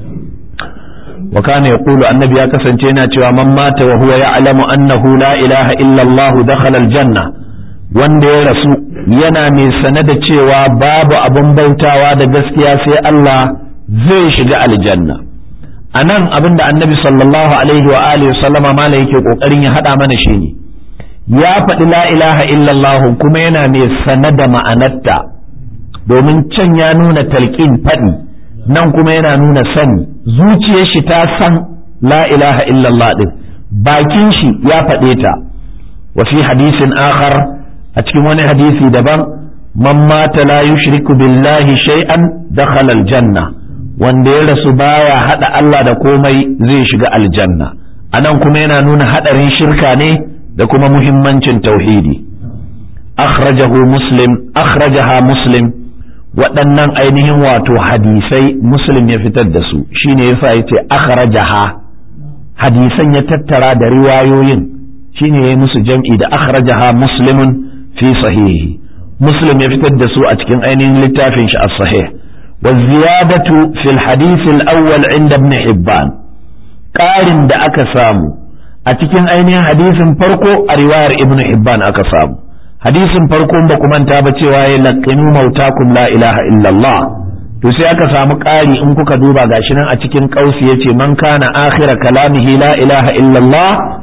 wa kana yaqulu annabi ya kasance yana cewa man mata wa huwa ya'lamu annahu la ilaha illallah dakhala al-janna wanda ya rasu yana mai sane da cewa babu abin bautawa da gaskiya sai Allah zai shiga aljanna a nan abin da annabi sallallahu alaihi wa alihi sallama mala yake kokarin ya hada mana shi ne ya faɗi la ilaha illallah kuma yana mai sane da ma'anarta domin can ya nuna talqin faɗi nan kuma yana nuna sani zuciyar shi ta san la ilaha illallah din bakin shi ya faɗe ta wa fi hadisin akhar a cikin wani hadisi daban man mata la yushriku billahi shay'an dakhala aljanna wanda ya rasu baya hada Allah da komai zai shiga aljanna anan kuma yana nuna hadarin shirka ne da kuma muhimmancin tauhidi akhrajahu muslim akhrajaha muslim waɗannan ainihin wato hadisai muslim ya fitar da su shine yasa yace akhrajaha hadisan ya tattara da riwayoyin shine yayi musu jam'i da akhrajaha muslimun fi sahihi muslim ya fitar da su a cikin ainihin littafin shi as-sahih والزيادة في الحديث الأول عند ابن حبان قارن da aka samu a cikin ainihin hadisin farko a riwayar ibn Hibban aka samu hadisin farko ba ku manta ba cewa ya laqinu mautakum la ilaha illallah to sai aka samu ƙari in kuka duba gashi nan a cikin kausi yace man kana akhira kalamihi la ilaha illallah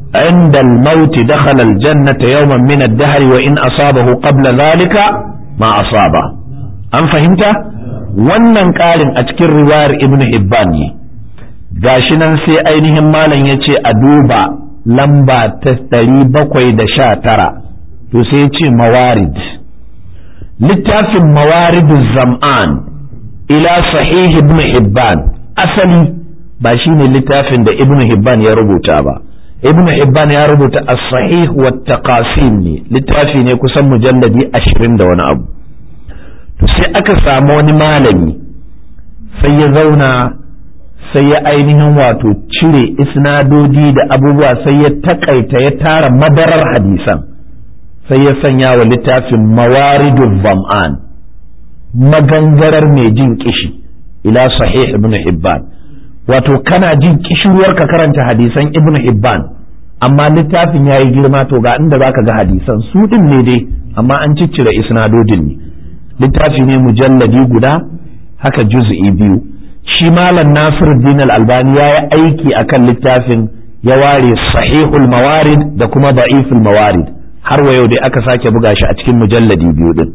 عند الموت دخل الجنة يوما من الدهر وإن أصابه قبل ذلك ما أصابه أم فهمت؟ wannan ƙarin a cikin riwayar ibn Hibban ne gashi nan sai ainihin malam ya ce a duba lamba ta ɗari bakwai da sha tara to sai ya ce mawarid littafin mawaridun zam'an ila sahih ibn Hibban asali ba shi ne littafin da ibn Hibban ya rubuta ba ibn Hibban ya rubuta as-sahih wa taqasim ne littafi ne kusan mujalladi ashirin da wani abu to sai aka samu wani malami sai ya zauna sai ya ainihin wato cire isnadodi da abubuwa sai ya takaita ya tara madarar hadisan sai ya sanya wa littafin mawaridul zam'an magangarar mai jin kishi ila sahih ibn hibban wato kana jin kishirwar ka karanta hadisan ibn hibban amma littafin ya yi girma to ga inda zaka ga hadisan su din ne dai amma an ciccire isnadodin ne littafi ne mujalladi guda haka juz'i biyu shi malam Nasiruddin al-Albani ya yi aiki akan littafin ya ware sahihul mawarid da kuma da'iful mawarid har wa yau dai aka sake buga shi a cikin mujalladi biyu din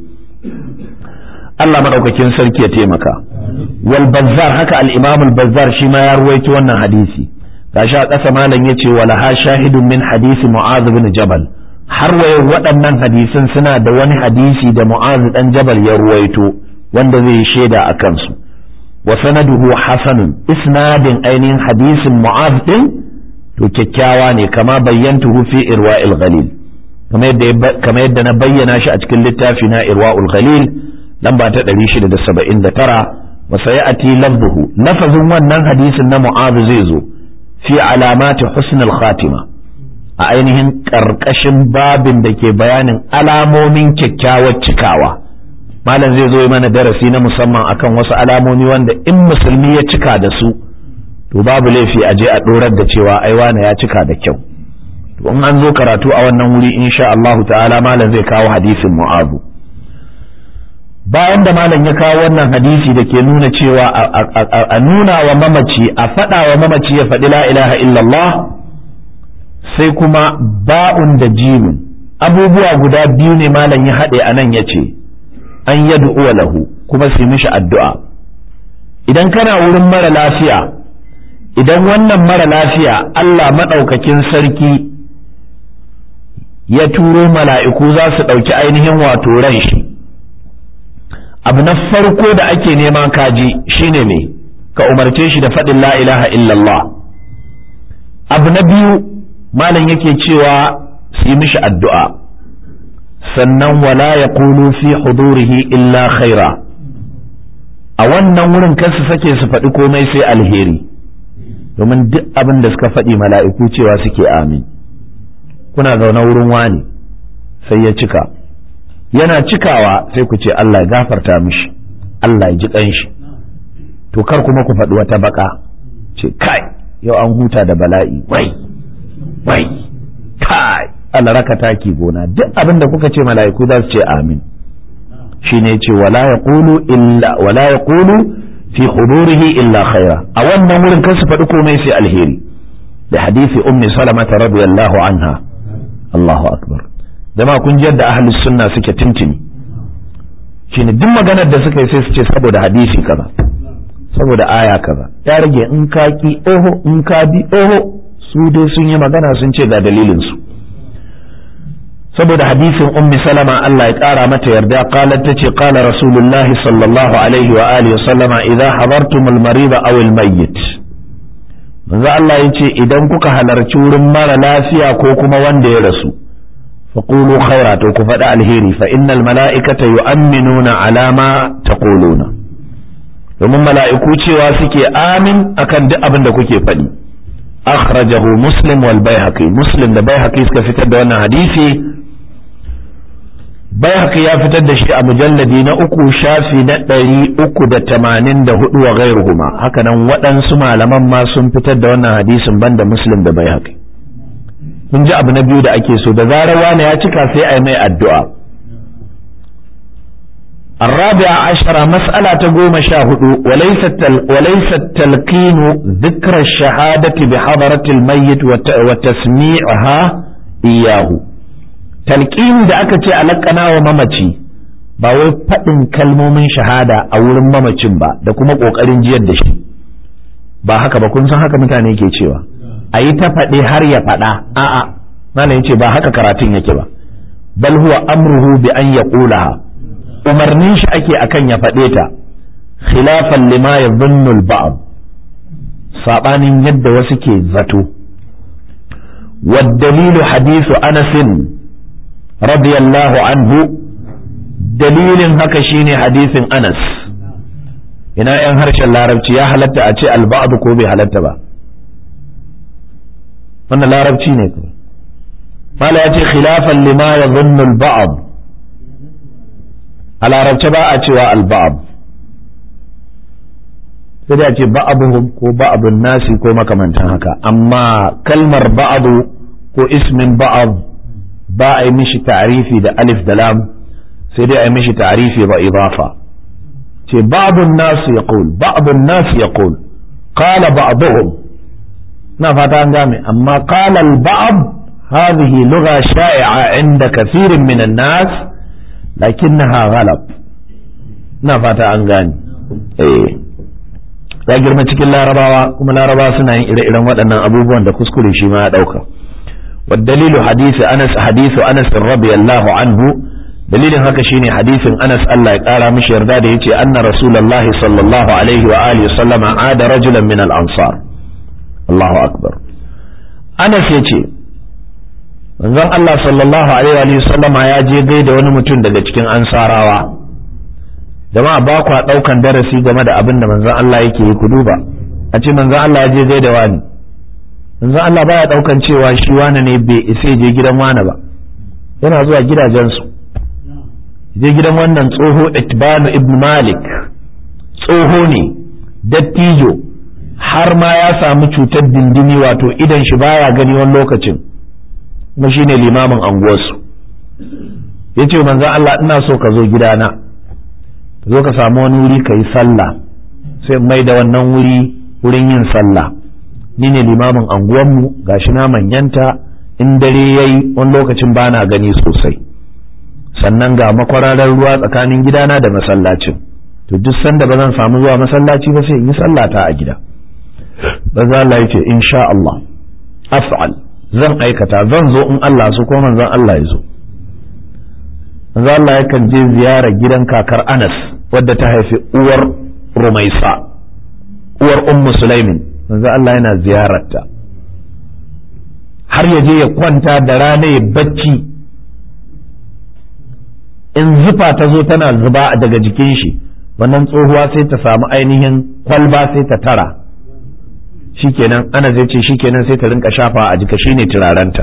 Allah madaukakin sarki ya taimaka wal bazzar haka al-imam al-bazzar shi ma ya ruwaito wannan hadisi gashi a ƙasa malam yace wala ha shahidun min hadisi mu'adh bin jabal har waye waɗannan hadisan suna da wani hadisi da mu'az dan jabal ya ruwaito wanda zai yi shaida a kansu wa sanaduhu hasanun isnadin ainihin hadisin mu'az din to kyakkyawa ne kama bayyantuhu fi irwa'il ghalil kama yadda na bayyana shi a cikin littafi na irwa'ul ghalil lamba ta 679 wa sayati lafzuhu lafazin wannan hadisin na mu'az zai zo fi alamati husnul khatima a ainihin ƙarƙashin babin da ke bayanin alamomin kyakkyawar cikawa malam zai zo yi mana darasi na musamman akan wasu alamomi wanda in musulmi ya cika da su to babu laifi a je a ɗorar da cewa ai wane ya cika da kyau to in an zo karatu a wannan wuri insha Allahu ta'ala malam zai kawo hadisin mu'abu bayan da malam ya kawo wannan hadisi da ke nuna cewa a nuna wa mamaci a faɗa wa mamaci ya faɗi la ilaha illallah sai kuma ba'un da jimin abubuwa guda biyu ne malam ya haɗe a nan ya ce an yadu lahu kuma su mishi addu'a idan kana wurin mara lafiya idan wannan mara lafiya Allah maɗaukakin sarki ya turo mala'iku za su ɗauki ainihin wato ran shi abu na farko da ake nema kaji shine me ka umarce shi da faɗin la ilaha illallah abu na biyu malam yake cewa su yi mishi addu'a sannan wala ya kulu fi hudurihi illa khaira a wannan wurin kar su sake su faɗi komai sai alheri domin duk abin da suka faɗi mala'iku cewa suke amin kuna zaune wurin wani sai ya cika yana cikawa sai ku ce Allah ya gafarta mishi Allah ya ji ƙanshi to kar kuma ku faɗi wata baka ce kai yau an huta da bala'i wai wai kai Allah raka taki gona duk abin da kuka ce mala'iku za su ce amin shine ce wala yaqulu illa wala yaqulu fi hudurihi illa khaira a wannan wurin kan su faɗi komai sai alheri da hadisi ummi salama radiyallahu anha Allahu akbar jama'a kun ji yadda ahlus sunna suke tintini shine duk maganar da suka yi sai su ce saboda hadisi kaza saboda aya kaza ya rage in ka ki oho in ka bi oho su dai sun yi magana sun ce ga dalilin su saboda hadisin ummi salama Allah ya kara mata yarda qalat tace qala rasulullahi sallallahu alaihi wa alihi sallama idza hadartumul marida aw al mayyit manzo Allah yace idan kuka halarci wurin mara lafiya ko kuma wanda ya rasu faqulu khaira to ku faɗi alheri fa innal mala'ikata yu'minuna ala ma taquluna domin mala'iku cewa suke amin akan duk abin da kuke faɗi akhrajahu muslim wal baihaqi muslim da baihaqi suka fitar da wannan hadisi baihaqi ya fitar da shi a mujalladi na uku shafi na ɗari uku da tamanin da hudu wa gairuhuma haka nan waɗansu malaman ma sun fitar da wannan hadisin banda muslim da baihaqi mun ji abu na biyu da ake so da zarar wani ya cika sai a yi mai addu'a الرابعة عشرة مسألة تقوم شاهد وليس التل وليس التلقين ذكر الشهادة بحضرة الميت وتسميعها إياه تلقين da aka ce alakana wa mamaci ba wai faɗin kalmomin shahada a wurin mamacin ba da kuma ƙoƙarin jiyar da shi ba haka ba kun san haka mutane ke cewa a yi ta faɗe har ya faɗa a'a malam ce ba haka karatun yake ba bal huwa amruhu bi an yaqulaha umarnin shi ake akan ya faɗe ta khilafan lima yadhunnu al-ba'd sabanin yadda wasu ke zato والدليل حديث أنس رضي الله عنه دليل هكا شيني حديث أنس ina ‘yan harshen larabci ya halatta a ce alba'adu ko bai halatta ba wannan larabci ne kuma mala ya ce khilafan lima ya zunnu alba'ad a larabce ba a cewa alba'ad sai da ce ba'abuhum ko ba'abun nasi ko makamantan haka amma kalmar ba'adu ko ismin ba'ad ba a yi mishi ta'arifi da alif da lam sai dai a yi mishi ta'arifi ba idafa ce ba'dun nasu yaqul ba'dun nasu yaqul qala ba'dhum na fata an game amma qala al-ba'd hadhihi lugha sha'i'a 'inda kathirin min an-nas lakinnaha ghalab na fata an gane eh ya girma cikin larabawa kuma larabawa suna yin ire-iren waɗannan abubuwan da kuskure shi ma ya ɗauka والدليل حديث أنس حديث أنس رضي الله عنه dalilin haka shine hadisin Anas Allah ya kara mishi yarda da yace anna Rasulullah sallallahu alaihi wa alihi sallama ada rajulan min al-ansar Allahu akbar Anas yace manzon Allah sallallahu alaihi wa sallama ya je gaida wani mutum daga cikin ansarawa jama'a ba kwa daukan darasi game da abin da manzon Allah yake yi ku duba a ce manzon Allah ya je gaida wani manzon Allah baya daukan cewa shi wani ne bai isa je gidan wani ba yana zuwa gidajensu je gidan wannan tsoho itbanu ibn malik tsoho ne dattijo har ma ya samu cutar dindini wato idan shi baya gani wani lokacin kuma shine limamin anguwarsu ya ce manzo Allah ina so ka zo gidana ka zo ka samu wani wuri ka yi sallah sai mai da wannan wuri wurin yin sallah ni ne limamin anguwanmu gashi na manyanta in dare yayi wani lokacin bana gani sosai sannan ga makwararar ruwa tsakanin gidana da masallacin to duk sanda ba zan samu zuwa masallaci ba sai in yi sallata a gida ba za Allah yace insha Allah af'al zan aikata zan zo in Allah su ko manzon Allah ya zo manzon Allah yakan je ziyara gidan kakar Anas wadda ta haifi uwar Rumaisa uwar Ummu Sulaimin manzon Allah yana ziyararta har ya je ya kwanta da rana ya bacci in zufa ta zo tana zuba daga jikin shi wannan tsohuwa sai ta samu ainihin kwalba sai ta tara shikenan ana zai ce shikenan sai ta rinka shafa a jika shine turarenta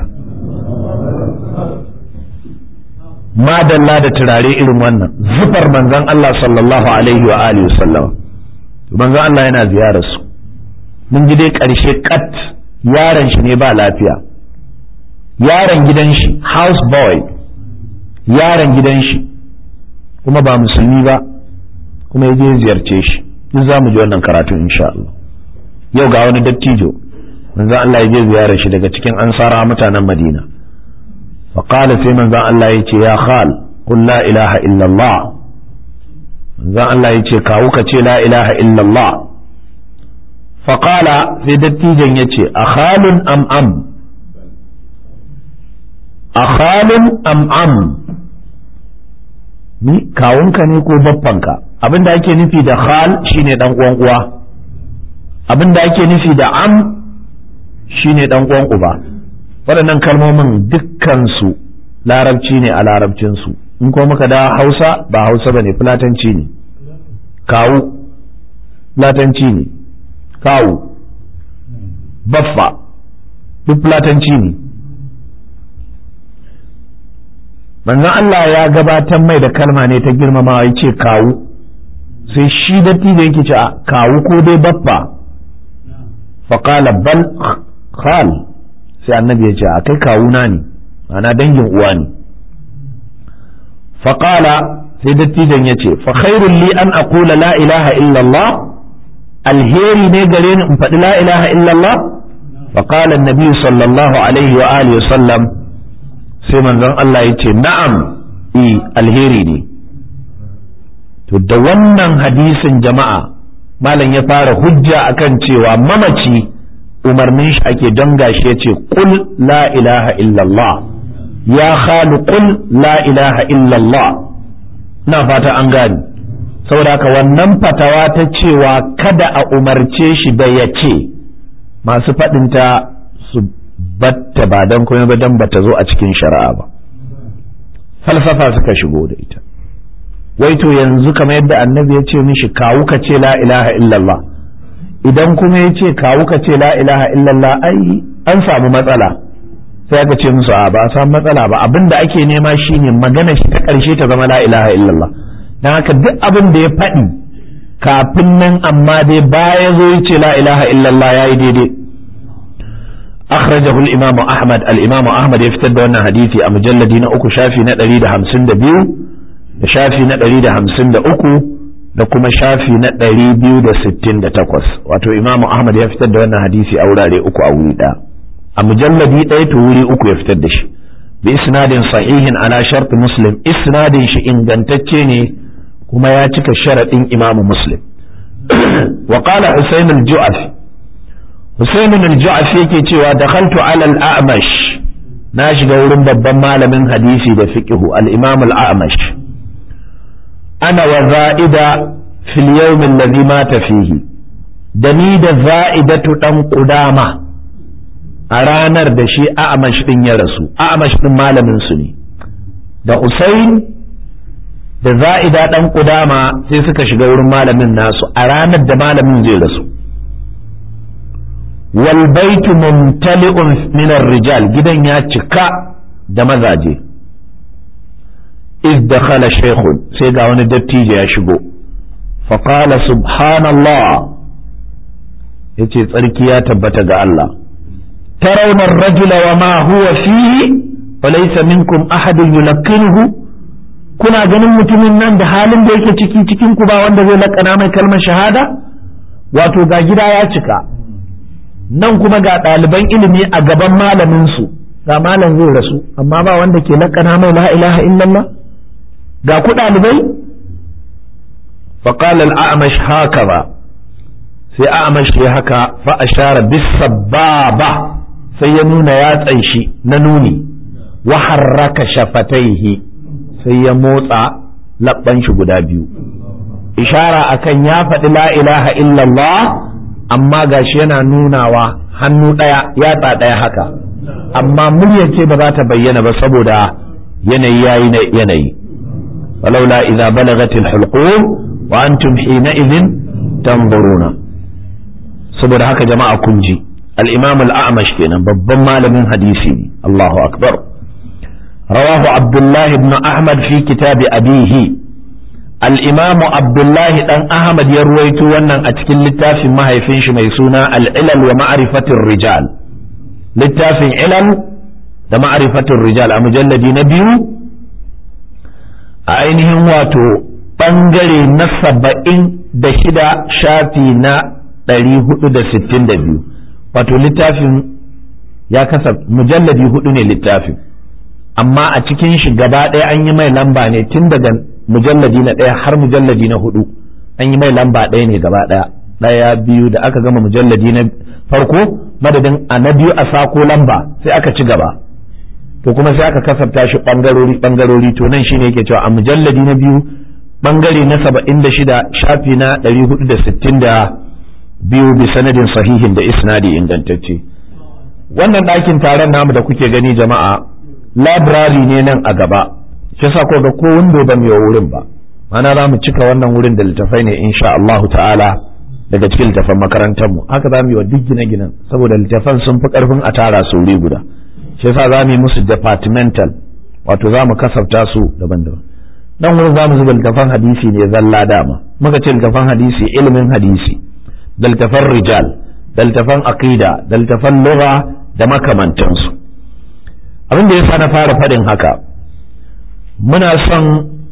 madalla da turare irin wannan zufar manzon Allah sallallahu alaihi wa alihi sallam manzon Allah yana ziyarar su mun ji dai karshe kat yaron shi ne ba lafiya yaron gidan shi house boy yaron gidan shi kuma ba musulmi ba kuma ya je ziyarce shi duk za mu ji wannan karatu insha Allah yau ga wani dattijo manzo Allah ya je ziyarar shi daga cikin ansara mutanen Madina fa qala sai manzo Allah ya ce ya khal qul la ilaha illa Allah manzo Allah ya ce kawu ka ce la ilaha illa Allah fa qala sai dattijon ya ce akhalun am am akhalun am am ni kawunka ne ko baffanka abin da ake nufi da khal shine dan uwan uwa abin da ake nufi da am shine dan uwan uba waɗannan kalmomin dukkansu larabci ne a larabcinsu in ko muka da hausa ba hausa ba ne fulatanci ne kawu fulatanci ne kawu baffa duk fulatanci ne manzon Allah ya gabatar mai da kalma ne ta girmamawa ya ce kawu sai shi datti da yake ce a kawu ko dai baffa faƙala bal khal sai annabi ya ce a kai kawuna ne ana dangin uwa ne faƙala sai dattijan ya ce fa khairul li an aqula la ilaha illallah alheri ne gare ni in faɗi la ilaha illallah fa qala annabi sallallahu alaihi wa alihi wa sallam sai manzon Allah ya ce na'am i alheri ne to da wannan hadisin jama'a malam ya fara hujja akan cewa mamaci umarnin shi ake don gashi ya ce qul la ilaha illallah ya khalu qul la ilaha illallah na fata an gani saboda haka wannan fatawa ta cewa kada a umarce shi da ya ce masu faɗinta su batta ba don kuma ba don bata zo a cikin shari'a ba falsafa suka shigo da ita wai to yanzu kamar yadda annabi ya ce mishi kawu ka ce la ilaha illallah idan kuma ya ce kawu ka ce la ilaha illallah ai an samu matsala sai aka ce musu a ba a samu matsala ba abin da ake nema shine magana shi ta ƙarshe ta zama la ilaha illallah don haka duk abin da ya faɗi kafin nan amma dai baya zo ya ce la ilaha illallah ya yi daidai akhrajahu al-imamu ahmad al-imamu ahmad ya fitar da wannan hadisi a mujalladi na uku shafi na 152 da shafi na 153 da kuma shafi na 268 wato imamu ahmad ya fitar da wannan hadisi a wurare uku a wuri ɗaya a mujalladi ɗaya to wuri uku ya fitar da shi bi isnadin sahihin ala shart muslim isnadin shi ingantacce ne kuma ya cika sharaɗin imamu muslim wa qala husayn al-ju'afi husayn al-ju'afi yake cewa dakhaltu ala al-a'mash na shiga wurin babban malamin hadisi da fiqhu al-imam al-a'mash ana wa za'ida fil yawm alladhi mata fihi da ni da za'idatu dan qudama a ranar da shi a'amash din ya rasu a'amash din malamin su ne da Usain da za'ida dan kudama sai suka shiga wurin malamin nasu a ranar da malamin zai rasu wal baitu mumtali'un min rijal gidan ya cika da mazaje iz dakhala shaykhun sai ga wani dattijo ya shigo fa qala subhanallah yace tsarki ya tabbata ga Allah ترون الرجل وما هو فيه وليس منكم أحد يلقنه kuna ganin mutumin nan da halin da yake ciki cikin ku ba wanda zai lakana mai kalmar shahada wato ga gida ya cika nan kuma ga ɗaliban ilimi a gaban malamin su ga malam zai rasu amma ba wanda ke lakana mai la ilaha illallah ga ku ɗalibai faqala al-a'mash hakaza sai a'mash ya haka fa ashara bis sababa sai ya nuna yatsan shi na nuni wa harraka shafataihi sai ya motsa labban shi guda biyu ishara akan ya faɗi la ilaha illallah amma gashi yana nunawa hannu ɗaya yatsa ɗaya haka amma muryar ce ba za ta bayyana ba saboda yanayi yayi na yanayi walaula idza balagatil hulqum wa antum hina idhin tanzuruna saboda haka jama'a kun ji الإمام الأعمش كنا ببن مال حديثي الله أكبر رواه عبد الله بن أحمد في كتاب أبيه الإمام عبد الله بن أحمد يرويت وانا أتكل لتاف ما هيفنش ميسونا العلل ومعرفة الرجال لتاف علل da ma'rifatul rijal a mujalladi na biyu a ainihin wato ɓangare na saba'in da shida shafi na ɗari hudu da sittin da biyu wato littafin ya kasa mujalladi hudu ne littafin amma a cikin shi gaba ɗaya an yi mai lamba ne tun daga mujalladi na ɗaya har mujalladi na hudu an yi mai lamba ɗaya ne gaba ɗaya ɗaya biyu da aka gama mujalladi na farko madadin a na biyu a sako lamba sai aka ci gaba to kuma sai aka kasafta shi ɓangarori ɓangarori to nan shine yake cewa a mujalladi na biyu ɓangare na saba'in da shida shafi na ɗari hudu da sittin da biyu bi sanadin sahihin da isnadi ingantacce wannan ɗakin taron namu da kuke gani jama'a labirari ne nan a gaba shi sa ko ga ko windo ba mu wurin ba mana za mu cika wannan wurin da littafai ne insha Allah ta'ala daga cikin littafan makarantar mu haka za mu yi wa duk gine-ginen saboda littafan sun fi karfin a tara su wuri guda shi yasa za mu yi musu departmental wato za mu kasafta su daban-daban dan wurin za mu zuba littafan hadisi ne zalla dama muka ce littafan hadisi ilimin hadisi da littafan rijal da littafan aqida da littafan lugha da makamantansu abin da yasa na fara faɗin haka muna son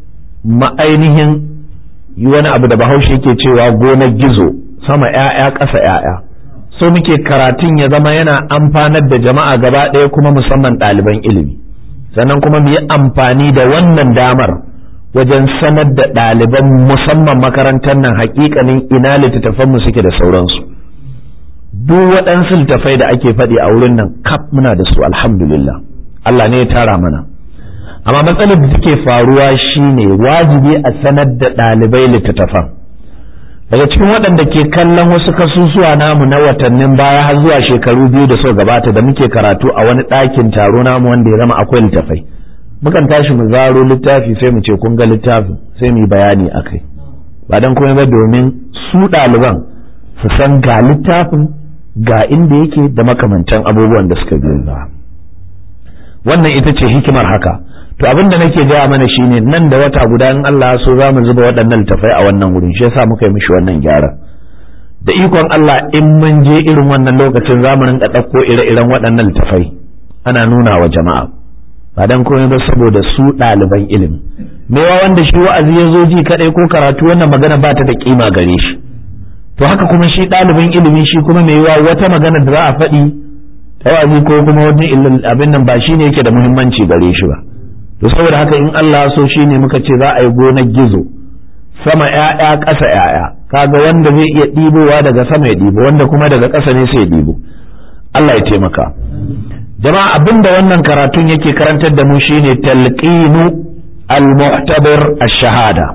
ma'ainihin yi wani abu da bahaushe yake cewa gonar gizo sama ‘ya'ya ƙasa ‘ya'ya so muke karatun ya zama yana amfanar da jama'a gaba ɗaya kuma musamman ɗaliban ilimi sannan kuma mu yi amfani da wannan damar wajen sanar da ɗaliban musamman makarantar nan hakikanin ina littattafanmu suke da sauransu duk waɗansu littattafai da ake faɗi a wurin nan kaf muna da su alhamdulillah Allah ne ya tara mana amma matsalar da take faruwa shine wajibi a sanar da ɗalibai littattafan daga cikin waɗanda ke kallon wasu kasusuwa namu na watannin baya har zuwa shekaru biyu da suka gabata da muke karatu a wani ɗakin taro namu wanda ya zama akwai littattafai mukan tashi mu zaro littafi sai mu ce kun ga littafin sai mu yi bayani a kai ba don kuma ba domin su ɗaliban su san ga littafin ga inda yake da makamantan abubuwan da suka biyo ba wannan ita ce hikimar haka to abin da nake gaya mana shine nan da wata guda in Allah so za mu zuba waɗannan littafai a wannan wurin shi yasa muka yi mishi wannan gyara da ikon Allah in mun je irin wannan lokacin za mu rinka ɗauko ire-iren waɗannan littafai ana nuna wa jama'a ba dan komai ba saboda su ɗaliban ilimi mewa wanda shi wa'azi ya zo ji kaɗai ko karatu wannan magana ba ta da kima gare shi to haka kuma shi ɗalibin ilimi shi kuma mai yiwa wata magana da za a faɗi ta wa'azi ko kuma wani abin nan ba shi ne yake da muhimmanci gare shi ba to saboda haka in Allah so shi ne muka ce za a yi gonar gizo sama ‘ya'ya ƙasa ‘ya'ya kaga wanda zai iya ɗibowa daga sama ya ɗibo wanda kuma daga ƙasa ne sai ya ɗibo Allah ya taimaka jama'a abin da wannan karatun yake karantar da mu shine talqinu al-mu'tabir ash-shahada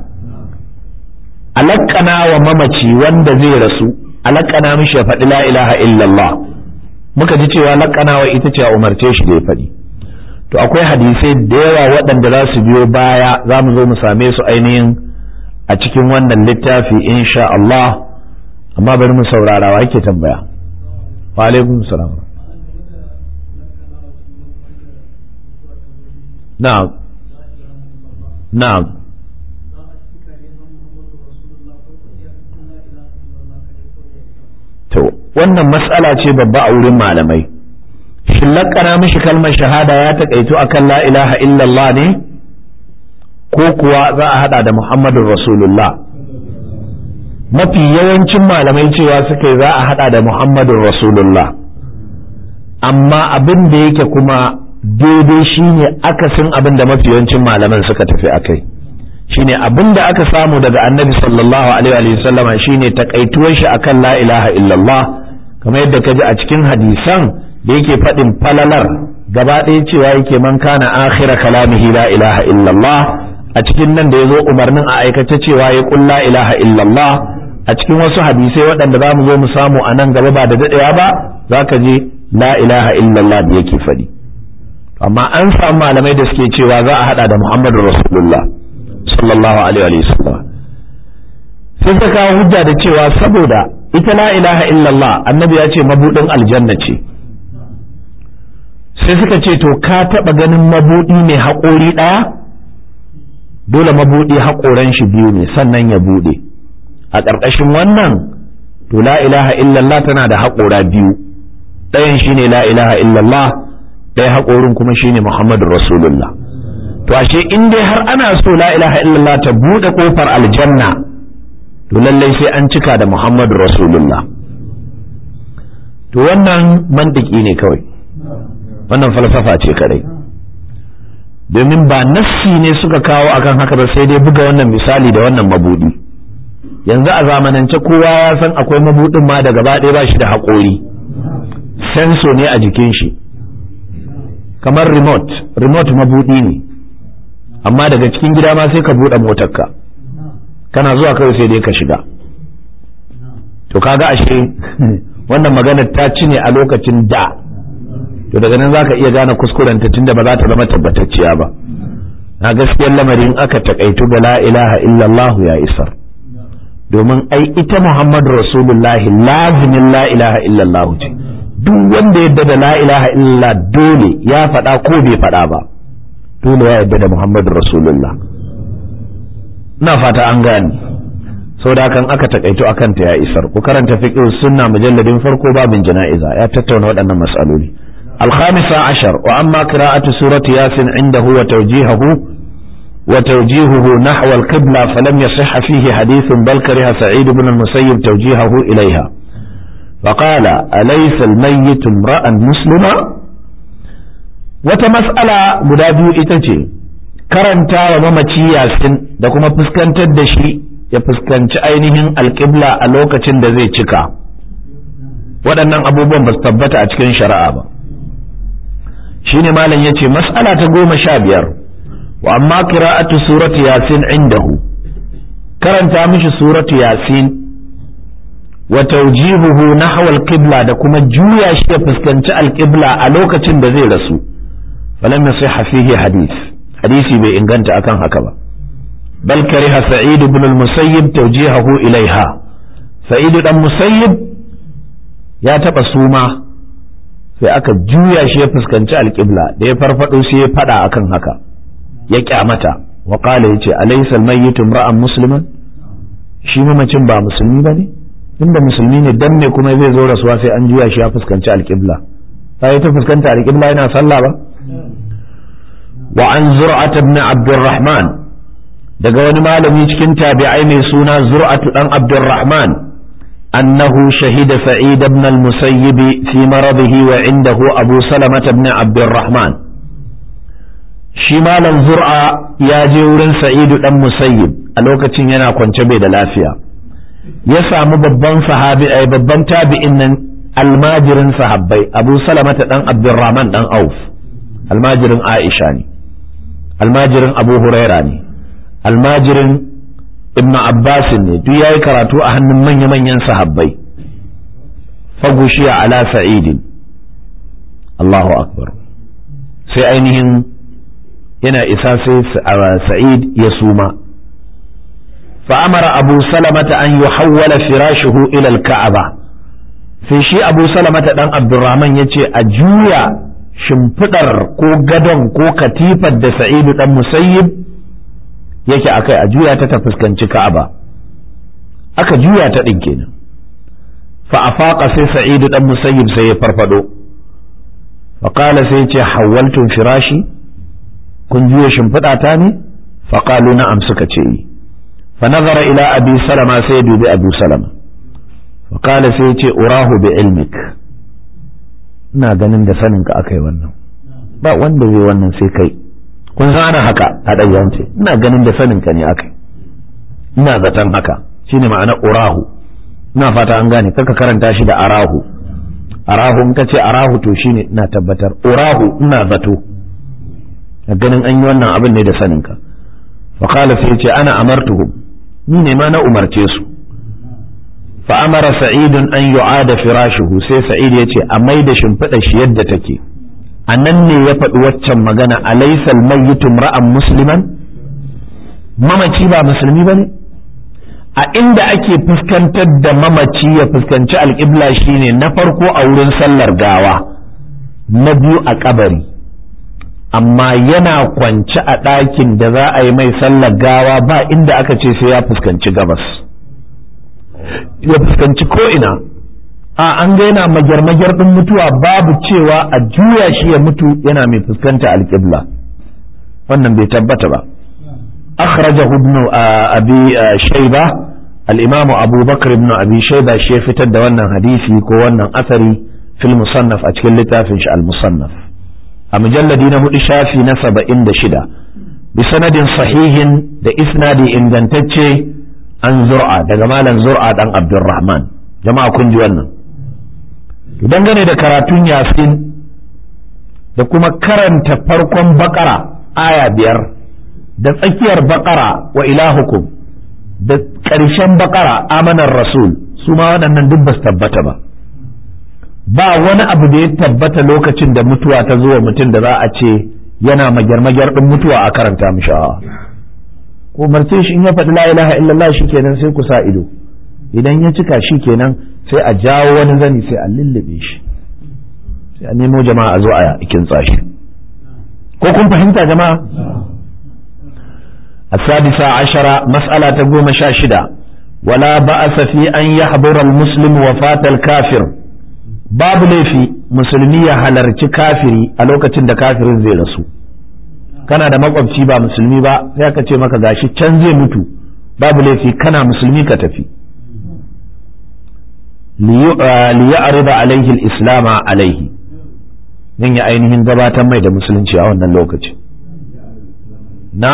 alakana wa mamaci wanda zai rasu alakana mishi ya faɗi la ilaha illallah muka ji cewa lakana wa ita ce a umarce shi da ya faɗi to akwai hadisai da yawa waɗanda za su biyo baya za mu zo mu same su ainihin a cikin wannan littafi insha Allah amma bari mu saurara wa yake tambaya wa alaikum salam na'am na'am to wannan mas'ala ce babba a wurin malamai shin lakana mishi kalmar shahada ya taƙaito akan la ilaha illallah ne ko kuwa za a hada da muhammadun rasulullah mafi yawancin malamai cewa suka yi za a hada da muhammadun rasulullah amma abin da yake kuma daidai shine akasin abin da mafi yawancin malaman suka tafi akai shine abin da aka samu daga annabi sallallahu alaihi wa sallama shine takaituwar shi akan la ilaha illallah kamar yadda ka ji a cikin hadisan da yake faɗin falalar gaba ɗaya cewa yake man kana akhira kalamihi la ilaha illallah a cikin nan da ya zo umarnin a aikace cewa ya ƙun la ilaha illallah a cikin wasu hadisai waɗanda za mu zo mu samu a nan gaba ba da daɗewa ba za ka je la ilaha illallah da yake faɗi amma an samu malamai da suke cewa za a haɗa da muhammadu rasulullah sallallahu alaihi wa sallam sai ka kawo hujja da cewa saboda ita la ilaha illallah annabi ya ce mabudin aljanna ce sai suka ce to ka taɓa ganin mabudi mai haƙori ɗaya dole mabudi haƙoran shi biyu ne sannan ya buɗe a ƙarƙashin wannan to la ilaha illallah tana da haƙora biyu ɗayan shine la ilaha illallah ɗaya haƙorin kuma shine muhammadu rasulullah to ashe in dai har ana so la ilaha illallah ta buɗe ƙofar aljanna to lallai sai an cika da muhammadu rasulullah to wannan mandiki ne kawai wannan falsafa ce kadai domin ba nassi ne suka kawo akan haka ba sai dai buga wannan misali da wannan mabudi yanzu a zamanance kowa ya san akwai mabudin ma da gaba ɗaya ba shi da haƙori senso ne a jikin shi kamar remote remote mabudi ne amma daga cikin gida ma sai ka buɗe motarka kana zuwa kawai sai dai ka shiga to kaga ashe wannan maganar ta ci ne a lokacin da to daga nan zaka iya gane kuskurenta tunda ba za ta zama tabbatacciya ba na gaskiyar lamarin aka takaitu da la ilaha illallah ya isar domin ai ita muhammadu rasulullahi lazimin la ilaha illallah ce duk wanda yadda da la ilaha illallah dole ya faɗa ko bai faɗa ba dole ya yadda da muhammadu rasulullah na fata an gane da hakan aka takaito akan ta ya isar ku karanta fiqh sunna mujalladin farko babin jana'iza ya tattauna waɗannan mas'aloli الخامسة عشر وأما قراءة سورة ياسين عنده وتوجيهه وتوجيهه نحو القبلة فلم يصح فيه حديث بل كره سعيد بن المسيب توجيهه إليها فقال أليس الميت امرأ مسلما وتمسألة مدابي إتجي karanta wa mamaci yasin da kuma fuskantar da shi ya fuskanci ainihin alƙibla a lokacin da zai cika waɗannan abubuwan ba su tabbata a cikin shari'a ba shine malam ya ce mas'ala ta goma sha biyar wa amma qira'atu surati yasin indahu karanta mishi suratu yasin wa tawjihuhu nahwa al-qibla da kuma juya shi ya fuskanci al-qibla a lokacin da zai rasu falam yasihha fihi hadith hadisi bai inganta akan haka ba bal kariha sa'id ibn al-musayyib tawjihahu ilaiha sa'id dan musayyib ya taba suma sai aka juya shi ya fuskanci al-qibla da ya farfado sai ya fada akan haka ya kyamata wa qala yace alaysa al-mayyit imra'an musliman shi mamacin ba musulmi bane inda musulmi ne dan ne kuma zai zo rasuwa sai an juya shi ya fuskanci al-qibla sai ta fuskanta al-qibla yana sallah ba wa an zur'at ibn abdurrahman daga wani malami cikin tabi'ai mai suna zur'atu dan abdurrahman annahu shahida sa'id ibn al-musayyib fi maradihi wa indahu abu salamah ibn abdurrahman shi malam zur'a ya je wurin sa'idu dan musayyib a lokacin yana kwance bai da lafiya ya samu babban sahabi ai babban tabi'in nan almajirin sahabbai abu salamata dan abdurrahman dan auf almajirin aisha ne almajirin abu huraira ne almajirin ibn abbas ne duk yayi karatu a hannun manya-manyan sahabbai fagushiya ala sa'idin Allahu akbar sai ainihin yana isa sai sa'id ya suma فأمر أبو سلمة أن يحول فراشه إلى الكعبة sai shi abu salamata dan abdurrahman ya ce a juya shimfiɗar ko gadon ko katifar da sa'idu dan musayyib yake akai a juya ta ta fuskanci ka'aba aka juya ta ɗin kenan fa afaqa sai sa'idu dan musayyib sai ya farfado fa qala sai ce hawaltum firashi kun juya shimfiɗa ta ne fa qalu na'am suka ce fa nazara ila abi salama sai ya dubi abu salama Wakala sai ce urahu bi ilmik ina ganin da saninka aka yi wannan ba wanda zai wannan sai kai kun san ana haka a ɗayyance ina ganin da saninka ne aka ina zaton haka shine ma'ana urahu ina fata an gane kaka karanta shi da arahu arahu in ka ce arahu to shine ina tabbatar urahu ina zato ganin an yi wannan abin ne da saninka Wakala sai ce ana amartuhum ni ne ma na umarce su فأمر سعيد أن يعاد فراشه سي سعيد يتي أميد شنفد شيد تكي أنني يفد وچم مغانا أليس الميت امرأ مسلما mamaci ba musulmi ba ne a inda ake fuskantar da mamaci ya fuskanci alƙibla shine na farko a wurin sallar gawa na biyu a kabari amma yana kwance a ɗakin da za a yi mai sallar gawa ba inda aka ce sai ya fuskanci gabas ya fuskanci ko'ina a an ga yana magyar-magyar ɗin mutuwa babu cewa a juya shi ya mutu yana mai fuskanta alƙibla wannan bai tabbata ba akhrajahu ibn abi shayba al-imam abu bakr ibn abi shayba shi ya fitar da wannan hadisi ko wannan asari fil musannaf a cikin littafin shi al-musannaf a mujalladi na hudu shafi na saba'in da shida bi sanadin sahihin da isnadi ingantacce an zur'a daga malam zur'a dan abdurrahman jama'a kun ji wannan dangane da karatun yasin da kuma karanta farkon bakara aya biyar da tsakiyar bakara wa ilahukum da ƙarshen bakara amanar rasul su ma waɗannan duk ba su tabbata ba ba wani abu da ya tabbata lokacin da mutuwa ta zuwa mutum da za a ce yana magyar-magyar ɗin mutuwa a karanta mishi ko umarce shi in ya faɗi la ilaha illallah shikenan sai ku sa ido idan ya cika shi kenan sai a jawo wani zani sai a lullube shi sai a nemo jama'a a zo a kintsa shi ko kun fahimta jama'a السادسة عشرة مسألة تقوم شاشدة ولا بأس في أن يحضر المسلم وفاة الكافر باب لي في مسلمية هلرci kafiri a lokacin da kafirin zai rasu kana da makwabci ba musulmi ba sai aka ce maka gashi can zai mutu babu laifi kana musulmi ka tafi liya'rida alaihi al-islama alaihi zan yi ainihin gabatar mai da musulunci a wannan lokaci na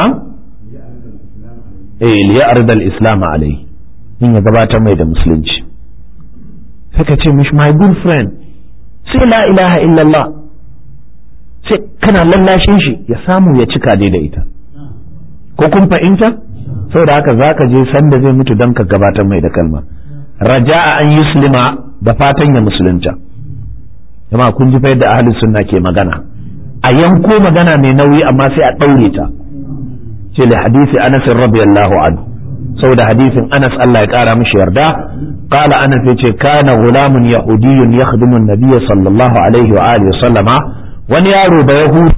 eh liya'rida al-islama alaihi zan ya gabatar mai da musulunci sai ka ce mishi my good friend sai la ilaha illallah sai kana lallashin shi ya samu ya cika dai da ita ko kun fahimta saboda haka zaka je sanda zai mutu don ka gabatar mai da kalma raja'a an yuslima da fatan ya musulunta jama'a kun ji fa yadda ahli sunna ke magana a yanko magana mai nauyi amma sai a daure ta ce li hadisi Anas radiyallahu anhu saboda hadisin Anas Allah ya kara mishi yarda qala Anas yace kana gulamun yahudiyyun yakhdimu an-nabiy sallallahu alaihi wa alihi sallama wani yaro da yahudi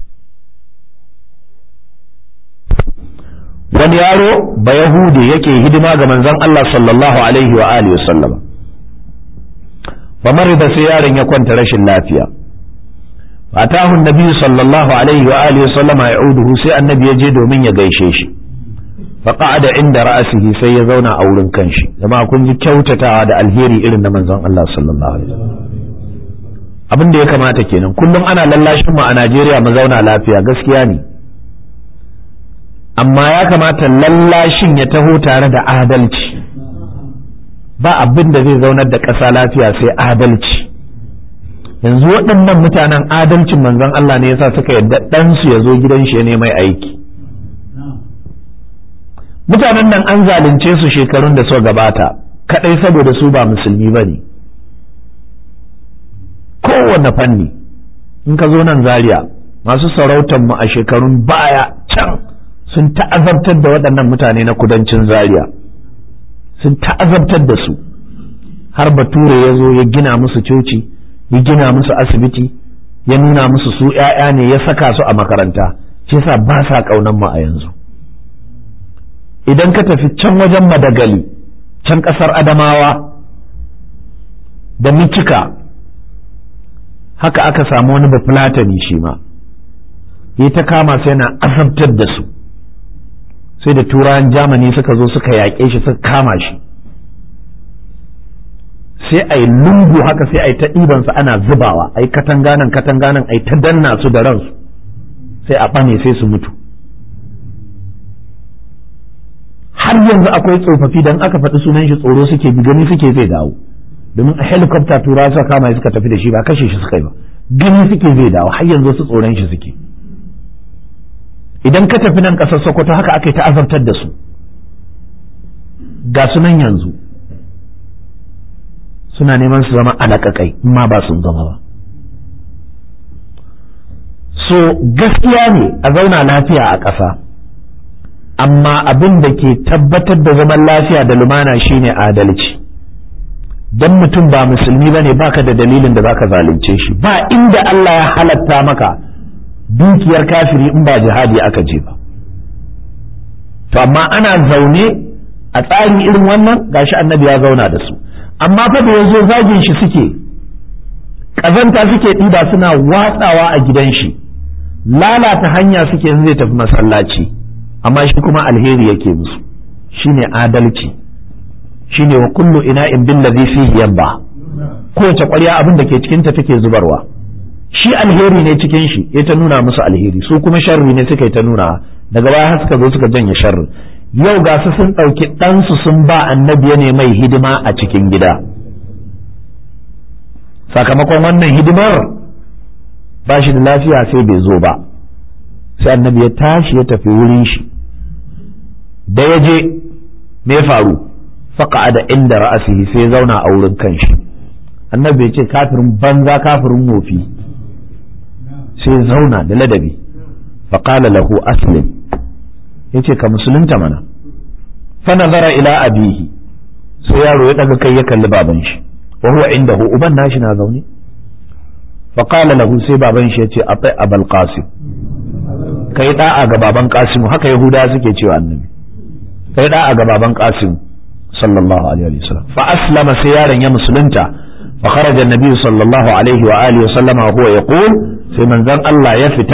wani yaro ba yahudi yake hidima ga manzon Allah sallallahu alaihi wa alihi sallama fa marida sai yaron ya kwanta rashin lafiya fatahu annabi sallallahu alaihi wa alihi sallama ya'uduhu sai annabi ya je domin ya gaishe shi fa qa'ada inda ra'sihi sai ya zauna a wurin kanshi jama'a kun ji kyautatawa da alheri irin na manzon Allah sallallahu alaihi wasallam abin da ya kamata kenan kullum ana lallashin mu a Najeriya mu zauna lafiya gaskiya ne amma ya kamata lallashin ya taho tare da adalci ba abin da zai zaunar da ƙasa lafiya sai adalci yanzu waɗannan mutanen adalcin manzon Allah ne yasa suka yadda ɗansu ya zo gidan shi ya mai aiki mutanen nan an zalunce su shekarun da suka gabata kaɗai saboda su ba musulmi ba ne kowane fanni in ka zo nan zaria masu sarautar mu a shekarun baya can sun ta'azabtar da waɗannan mutane na kudancin zaria sun ta'azabtar da su har bature ya zo ya gina musu coci ya gina musu asibiti ya nuna musu su ‘ya'ya ne ya saka su a makaranta shi yasa ba sa ƙaunan mu a yanzu idan ka tafi can wajen madagali can ƙasar adamawa da micika haka aka samu wani bafulatani shi ma ya ta kama sai yana azabtar da su sai da turawan jamani suka zo suka yaƙe shi suka kama shi sai a yi lungu haka sai a yi ta ɗibansu ana zubawa a yi katanganan katanganan a yi ta danna su da ransu sai a ɓane sai su mutu har yanzu akwai tsofaffi don aka faɗi sunan shi tsoro suke bi gani suke zai dawo domin a helicopter turawa suka kama suka tafi da shi ba kashe shi suka yi ba gani suke zai dawo har yanzu su tsoron shi suke idan ka tafi nan ƙasar sokoto haka aka yi ta azabtar da su ga sunan yanzu suna neman su zama alaƙaƙai ma ba sun zama ba so gaskiya ne a zauna lafiya a ƙasa amma abin da ke tabbatar da zaman lafiya da lumana shine adalci don mutum ba musulmi ba ne baka da dalilin da baka zalunce shi ba inda Allah ya halatta maka dukiyar kafiri in ba jihadi aka je ba to amma ana zaune a tsarin irin wannan gashi annabi ya zauna da su amma fa da yazo zagin shi suke ƙazanta suke ɗiba suna watsawa a gidan shi lalata hanya suke in zai tafi masallaci amma shi kuma alheri yake musu shine adalci shine wa kullu ina'in billazi fihi yabba kowace ƙwarya abin da ke cikin ta take zubarwa shi alheri ne cikin shi ya ta nuna musu alheri su kuma sharri ne suka yi ta nuna daga baya har suka zo suka janye sharri yau ga su sun ɗauki ɗansu sun ba annabi ne mai hidima a cikin gida sakamakon wannan hidimar ba shi da lafiya sai bai zo ba sai annabi ya tashi ya tafi wurin shi da ya je me faru faƙa da inda ra'asihi sai zauna a wurin kanshi annabi ya ce kafirin banza kafirin wofi sai zauna da ladabi faƙala lahu aslim ya ce ka musulunta mana fa nazara ila abihi sai yaro ya daga kai ya kalli baban shi wa huwa indahu uban nashi na zaune faƙala lahu sai baban shi ya ce a abal qasim kai da'a ga baban qasim haka yahuda suke cewa annabi kai da'a ga baban qasim sallallahu alaihi wa sallam fa aslama sai yaron ya musulunta fa kharaja annabi sallallahu alaihi wa alihi wa sallama huwa yaqul sai manzon Allah ya fita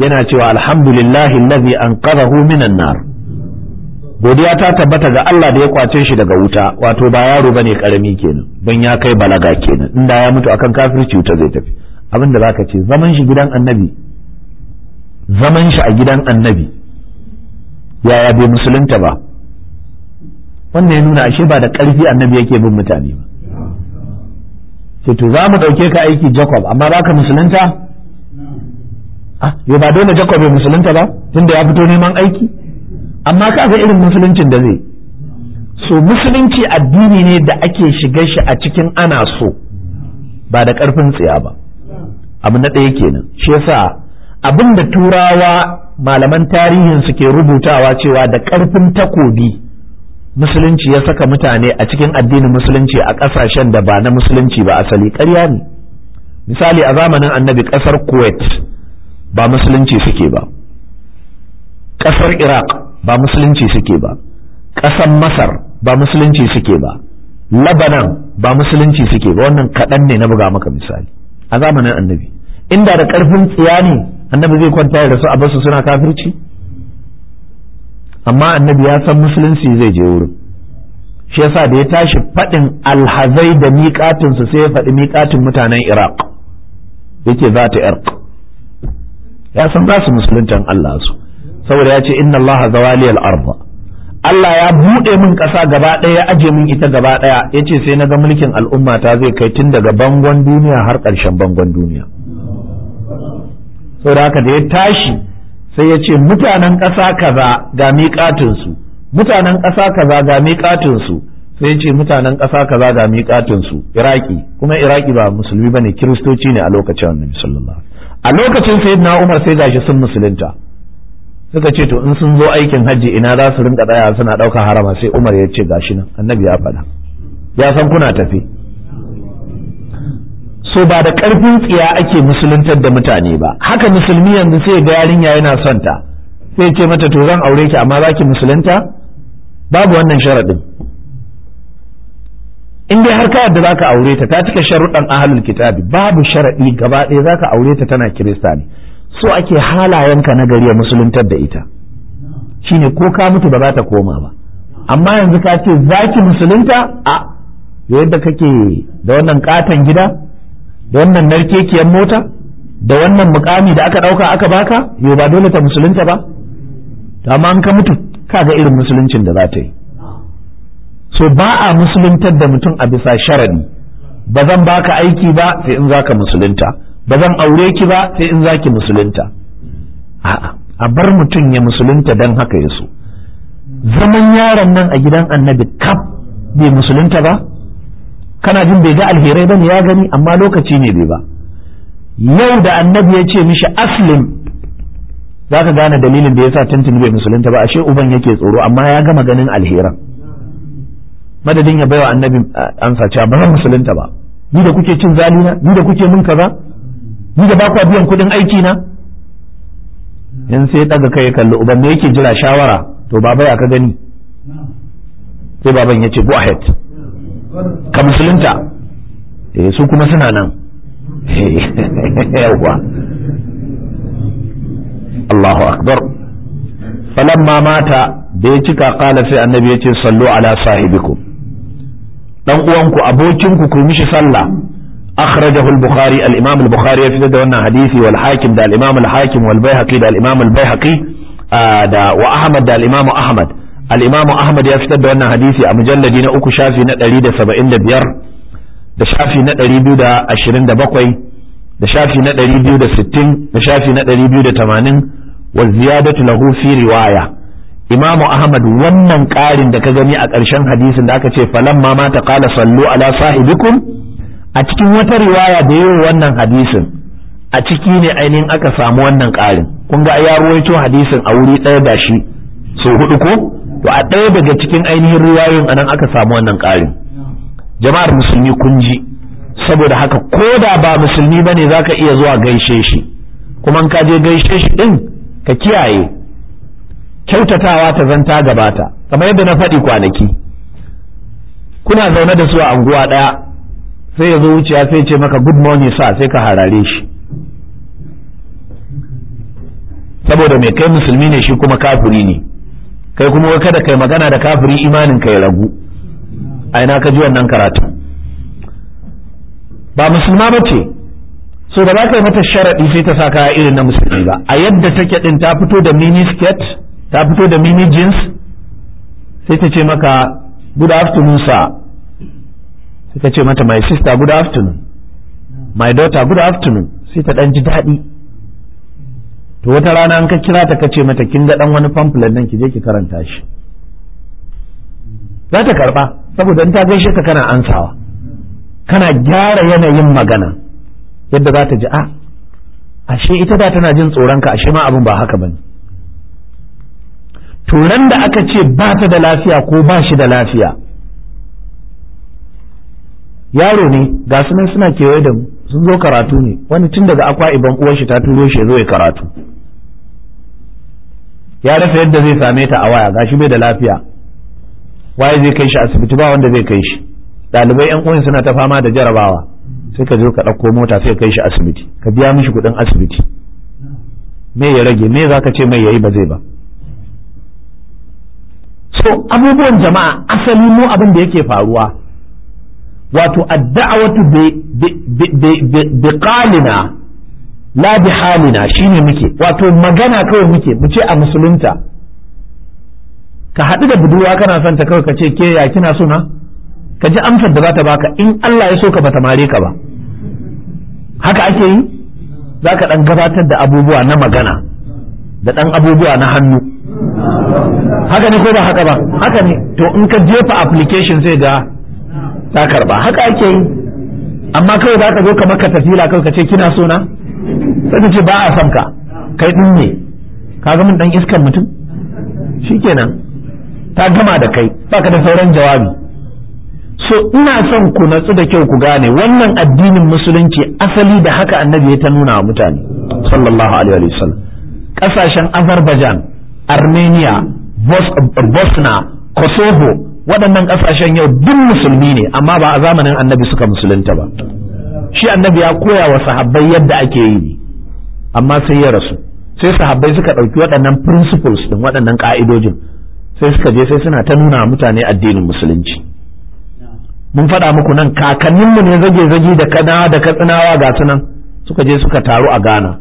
yana cewa alhamdulillahi allazi anqadhahu minan nar godiya ta tabbata ga Allah da ya kwace shi daga wuta wato ba yaro bane karami kenan ban ya kai balaga kenan inda ya mutu akan kafirci wuta zai tafi abinda zaka ce zaman shi gidan annabi zaman shi a gidan annabi yaya bai musulunta ba wannan ya nuna ashe ba da ƙarfi annabi yake bin mutane ba ce to za mu ɗauke ka aiki Jacob amma ba ka musulunta ah yau ba dole Jacob bai musulunta ba tunda ya fito neman aiki amma ka ga irin musuluncin da zai so musulunci addini ne da ake shiga shi a cikin ana so ba da ƙarfin tsiya ba abu na ɗaya kenan shi yasa abin da turawa malaman tarihin suke rubutawa cewa da ƙarfin takobi musulunci ya saka mutane a cikin addinin musulunci a ƙasashen da ba na musulunci ba asali ƙarya ne misali a zamanin annabi ƙasar kuwait ba musulunci suke ba ƙasar iraq ba musulunci suke ba ƙasar masar ba musulunci suke ba labanan ba musulunci suke ba wannan kaɗan ne na buga maka misali a zamanin annabi inda da ƙarfin tsiya ne annabi zai kwanta da su a basu suna kafirci amma annabi ya san musulunci zai je wurin shi yasa da ya tashi faɗin alhazai da miƙatinsu sai ya faɗi miƙatin mutanen iraq yake za ta irq ya san za su musuluntan Allah su saboda ya ce inna Allah zawali al-arba Allah ya buɗe min ƙasa gaba ɗaya ya aje min ita gaba ɗaya ya ce sai na ga mulkin al'umma ta zai kai tun daga bangon duniya har ƙarshen bangon duniya saboda haka da ya tashi sai ya ce mutanen ƙasa kaza ga miƙatinsu mutanen ƙasa kaza ga miƙatinsu sai ya ce mutanen ƙasa kaza ga miƙatinsu iraki kuma iraki ba musulmi ba ne kiristoci ne a lokacin annabi sallallahu a lokacin sayyidina umar sai gashi sun musulunta suka ce to in sun zo aikin hajji ina za su rinka tsaya suna ɗaukar harama sai umar ya ce gashi nan annabi ya faɗa ya san kuna tafi so ba da ƙarfin tsiya ake musuluntar da mutane ba haka musulmi yanzu sai ga yarinya yana son ta sai ce mata to zan aure ki amma zaki musulunta babu wannan sharaɗin in dai har ka yadda zaka aure ta ta cika sharuɗan ahlul kitabi babu sharaɗi gaba ɗaya zaka aure ta tana kirista ne so ake halayenka na gari ya musuluntar da ita shine ko ka mutu ba za ta koma ba amma yanzu ka ce zaki musulunta a yadda kake da wannan katon gida da wannan narkekiyar mota da wannan mukami da aka ɗauka aka baka yau ba dole ta musulunta ba amma an ka mutu kaga irin musuluncin da za ta yi so ba a musuluntar da mutum a bisa sharadi ba zan baka aiki ba sai in zaka musulunta ba zan aure ki ba sai in zaki musulunta a'a a bar mutum ya musulunta dan haka ya so zaman yaron nan a gidan annabi kaf bai musulunta ba kana jin bai ga alherai bane ya gani amma lokaci ne bai ba yau da annabi ya ce mishi aslim za ka gane dalilin da ya sa tuntuni bai musulunta ba ashe uban yake tsoro amma ya gama ganin alheran madadin ya baiwa annabi ansa cewa ba zan musulunta ba ni da kuke cin zalina ni da kuke min kaza ni da ba ku biyan kuɗin aiki na in sai daga kai ya kalli uban me yake jira shawara to baba ya ka gani sai baban ya ce go ahead ka musulunta eh su kuma suna nan yawwa Allahu akbar falamma mata da ya cika kala sai annabi ya ce sallu ala sahibikum dan uwanku abokinku ku mishi sallah akhrajahu al-bukhari al-imam al-bukhari ya fitar da wannan hadisi wal hakim da al-imam al-hakim wal baihaqi da al-imam al-baihaqi da wa ahmad da al-imam ahmad al-imam ahmad ya fitar da wannan hadisi a mujalladi na uku shafi na 175 da shafi na 227 da shafi na 260 da shafi na 280 wa ziyadatu lahu fi riwaya imamu ahmad wannan ƙarin da ka gani a ƙarshen hadisin da aka ce falamma ma ta qala sallu ala sahibikum a cikin wata riwaya da yayin wannan hadisin a ciki ne ainihin aka samu wannan ƙarin kun ga ya ruwaito hadisin a wuri ɗaya da shi so hudu ko to a ɗaya daga cikin ainihin riwayoyin anan aka samu wannan ƙarin jama'ar musulmi kun ji saboda haka ko da ba musulmi bane zaka iya zuwa gaishe shi kuma ka je gaishe shi din ka kiyaye kyautatawa ta zanta gabata kamar yadda na faɗi kwanaki kuna zaune da su a anguwa ɗaya sai ya zo wuciya sai ce maka good morning sa sai ka harare shi saboda mai kai musulmi ne shi kuma kafiri ne kai kuma kada kai magana da kafiri imanin ka ya ragu a ina ka ji wannan karatu ba musulma ba ce so da za ka yi mata sharaɗi sai ta sa kaya irin na musulmi ba a yadda take ɗin ta fito da mini skirt ta fito da mini jeans sai ta ce maka good afternoon sir sai ta ce mata my sister good afternoon my daughter good afternoon sai ta ɗan ji daɗi to wata rana an ka kira ta kace mata kin ga dan wani pamphlet nan ki je ki karanta shi za ta karba saboda in ta gaishe ka kana ansawa kana gyara yanayin magana yadda za ta ji a ashe ita da tana jin tsoron ka ashe ma abin ba haka bane turan da aka ce ba ta da lafiya ko ba shi da lafiya yaro ne ga su nan suna kewaye da mu sun zo karatu ne wani tun daga akwa iban uwar shi ta turo shi zo ya karatu ya rasa yadda zai same ta a waya gashi bai da lafiya waye zai kai shi asibiti ba wanda zai kai shi ɗalibai yan uwan suna ta fama da jarabawa sai ka zo ka ɗauko mota sai ka kai shi asibiti ka biya mishi kuɗin asibiti me ya rage me za ka ce mai yayi ba zai ba so abubuwan jama'a asali mu abin da yake faruwa wato adda'awatu bi qalina la bi halina shine muke wato magana kawai muke mu ce a musulunta ka haɗu da budurwa kana son ta kawai ka ce ke ya kina so na ka ji amsar da za ta baka in Allah ya so ka bata mare ka ba haka ake yi za ka ɗan gabatar da abubuwa na magana da ɗan abubuwa na hannu haka ne ko ba haka ba haka ne to in ka jefa application sai ga ta karba haka ake yi amma kawai za ka zo ka maka tafila kawai ka ce kina so na sai ka ce ba a son ka kai din ne ka ga mun dan iskan mutum shikenan ta gama da kai baka da sauran jawabi so ina son ku natsu da kyau ku gane wannan addinin musulunci asali da haka annabi ya ta nuna wa mutane sallallahu alaihi wa sallam kasashen azerbaijan armenia bosna kosovo waɗannan ƙasashen yau duk musulmi ne amma ba a zamanin annabi suka musulunta ba shi annabi ya koya wa sahabbai yadda ake yi ne amma sai ya rasu sai sahabbai suka ɗauki waɗannan principles ɗin waɗannan ƙa'idojin sai suka je sai suna ta nuna mutane addinin musulunci mun faɗa muku nan kakanninmu ne zage-zage da kana da katsinawa ga su nan suka je suka taru a ghana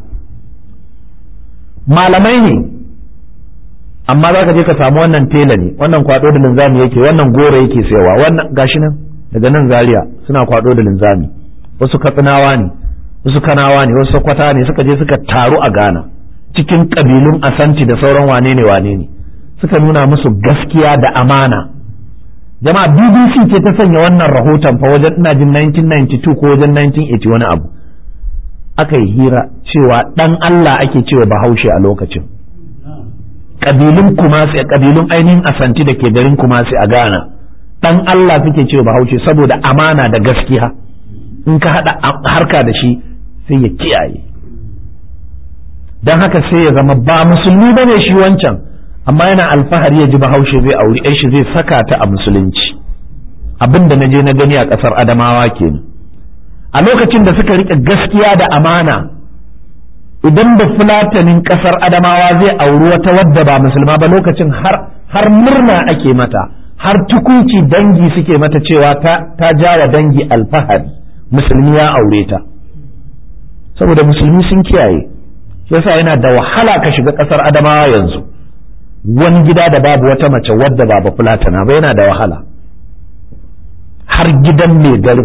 malamai ne amma za ka je ka samu wannan tela ne wannan kwado da linzami yake wannan goro yake sayawa wannan gashi nan daga nan zaria suna kwado da linzami wasu katsinawa ne wasu kanawa ne wasu sakwata ne suka je suka taru a ghana cikin kabilun asanti da sauran wane ne wane ne suka nuna musu gaskiya da amana jama'a bbc ce ta sanya wannan rahoton fa wajen ina jin 1992 ko wajen 1980 wani abu aka yi hira cewa dan allah ake cewa bahaushe a lokacin kabilun kumasi kabilun ainihin asanti da ke garin kumasi a ghana dan allah suke cewa bahaushe saboda amana da gaskiya in ka haɗa harka da shi sai ya kiyaye don haka sai ya zama ba musulmi ba ne shi wancan amma yana alfahari ya ji bahaushe zai auri shi zai saka ta a musulunci abin da na je na gani a ƙasar adamawa kenan a lokacin da suka riƙe gaskiya da amana idan da fulatanin ƙasar adamawa zai auri wata wadda ba musulma ba lokacin har murna ake mata har tukunci dangi suke mata cewa ta jawa dangi alfahari musulmi ya aure ta saboda musulmi sun kiyaye yasa yana da wahala ka shiga ƙasar adamawa yanzu wani gida da babu wata mace wadda ba ba fulatana ba yana da wahala har gidan mai garin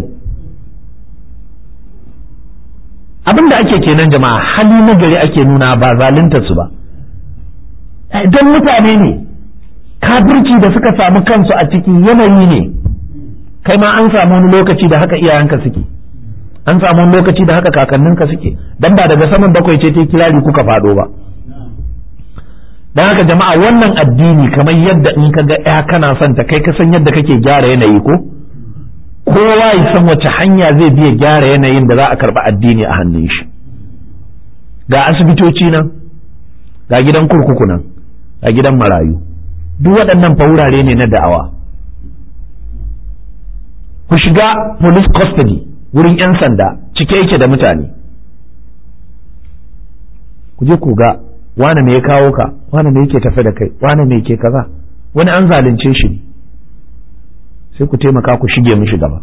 abin da ake kenan jama'a hali na gari ake nuna ba zalunta su ba don mutane ne kafirci da suka samu kansu a cikin yanayi ne kai ma an samu wani lokaci da haka iyayenka suke an samu wani lokaci da haka kakanninka suke dan ba daga saman bakwai ce ta kirari kuka faɗo ba dan haka jama'a wannan addini kamar yadda in ka ga ya kana son ta kai ka san yadda kake gyara yanayi ko kowa ya san wace hanya zai biya gyara yanayin da za a karɓi addini a hannun shi ga asibitoci nan ga gidan kurkuku nan ga gidan marayu duk waɗannan fa wurare ne na da'awa ku shiga police custody wurin 'yan sanda cike yake da mutane ku je ku ga wane me ya kawo ka wane me yake tafe da kai wane me ke kaza wani an zalunce shi ne sai ku taimaka ku shige mishi gaba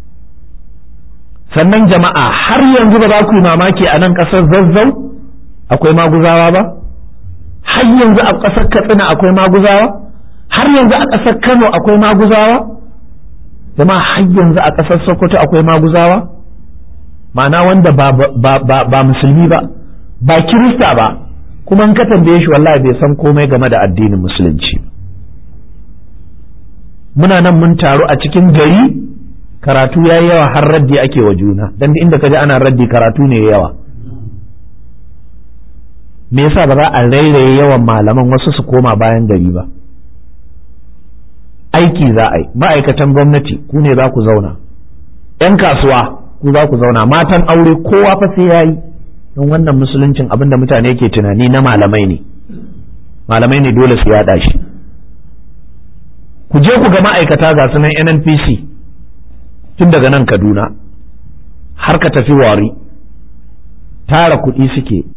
sannan jama'a har yanzu ba za ku yi mamaki a nan ƙasar zazzau akwai maguzawa ba har yanzu a ƙasar katsina akwai maguzawa har yanzu a ƙasar kano akwai maguzawa jama'a har yanzu a ƙasar sokoto akwai maguzawa ma'ana wanda ba, ba, ba, ba musulmi ba ba kirista ba kuma in ka tambaye shi wallahi bai san komai game da addinin musulunci muna nan mun taru a cikin gari karatu ya yi yawa har raddi ake wa juna dan inda ka ji ana raddi karatu ne yawa me yasa ba za a rairaye yawan malaman wasu su koma bayan gari ba aiki za a yi ma'aikatan gwamnati ku ne za ku zauna ‘yan kasuwa ku za ku zauna matan aure kowa fa sai ya yi don wannan musuluncin abin da mutane ke tunani na malamai ne malamai ne dole su yaɗa shi ku je ku ga ma'aikata ga sunan nnpc tun daga nan kaduna har ka tafi wari tara kuɗi suke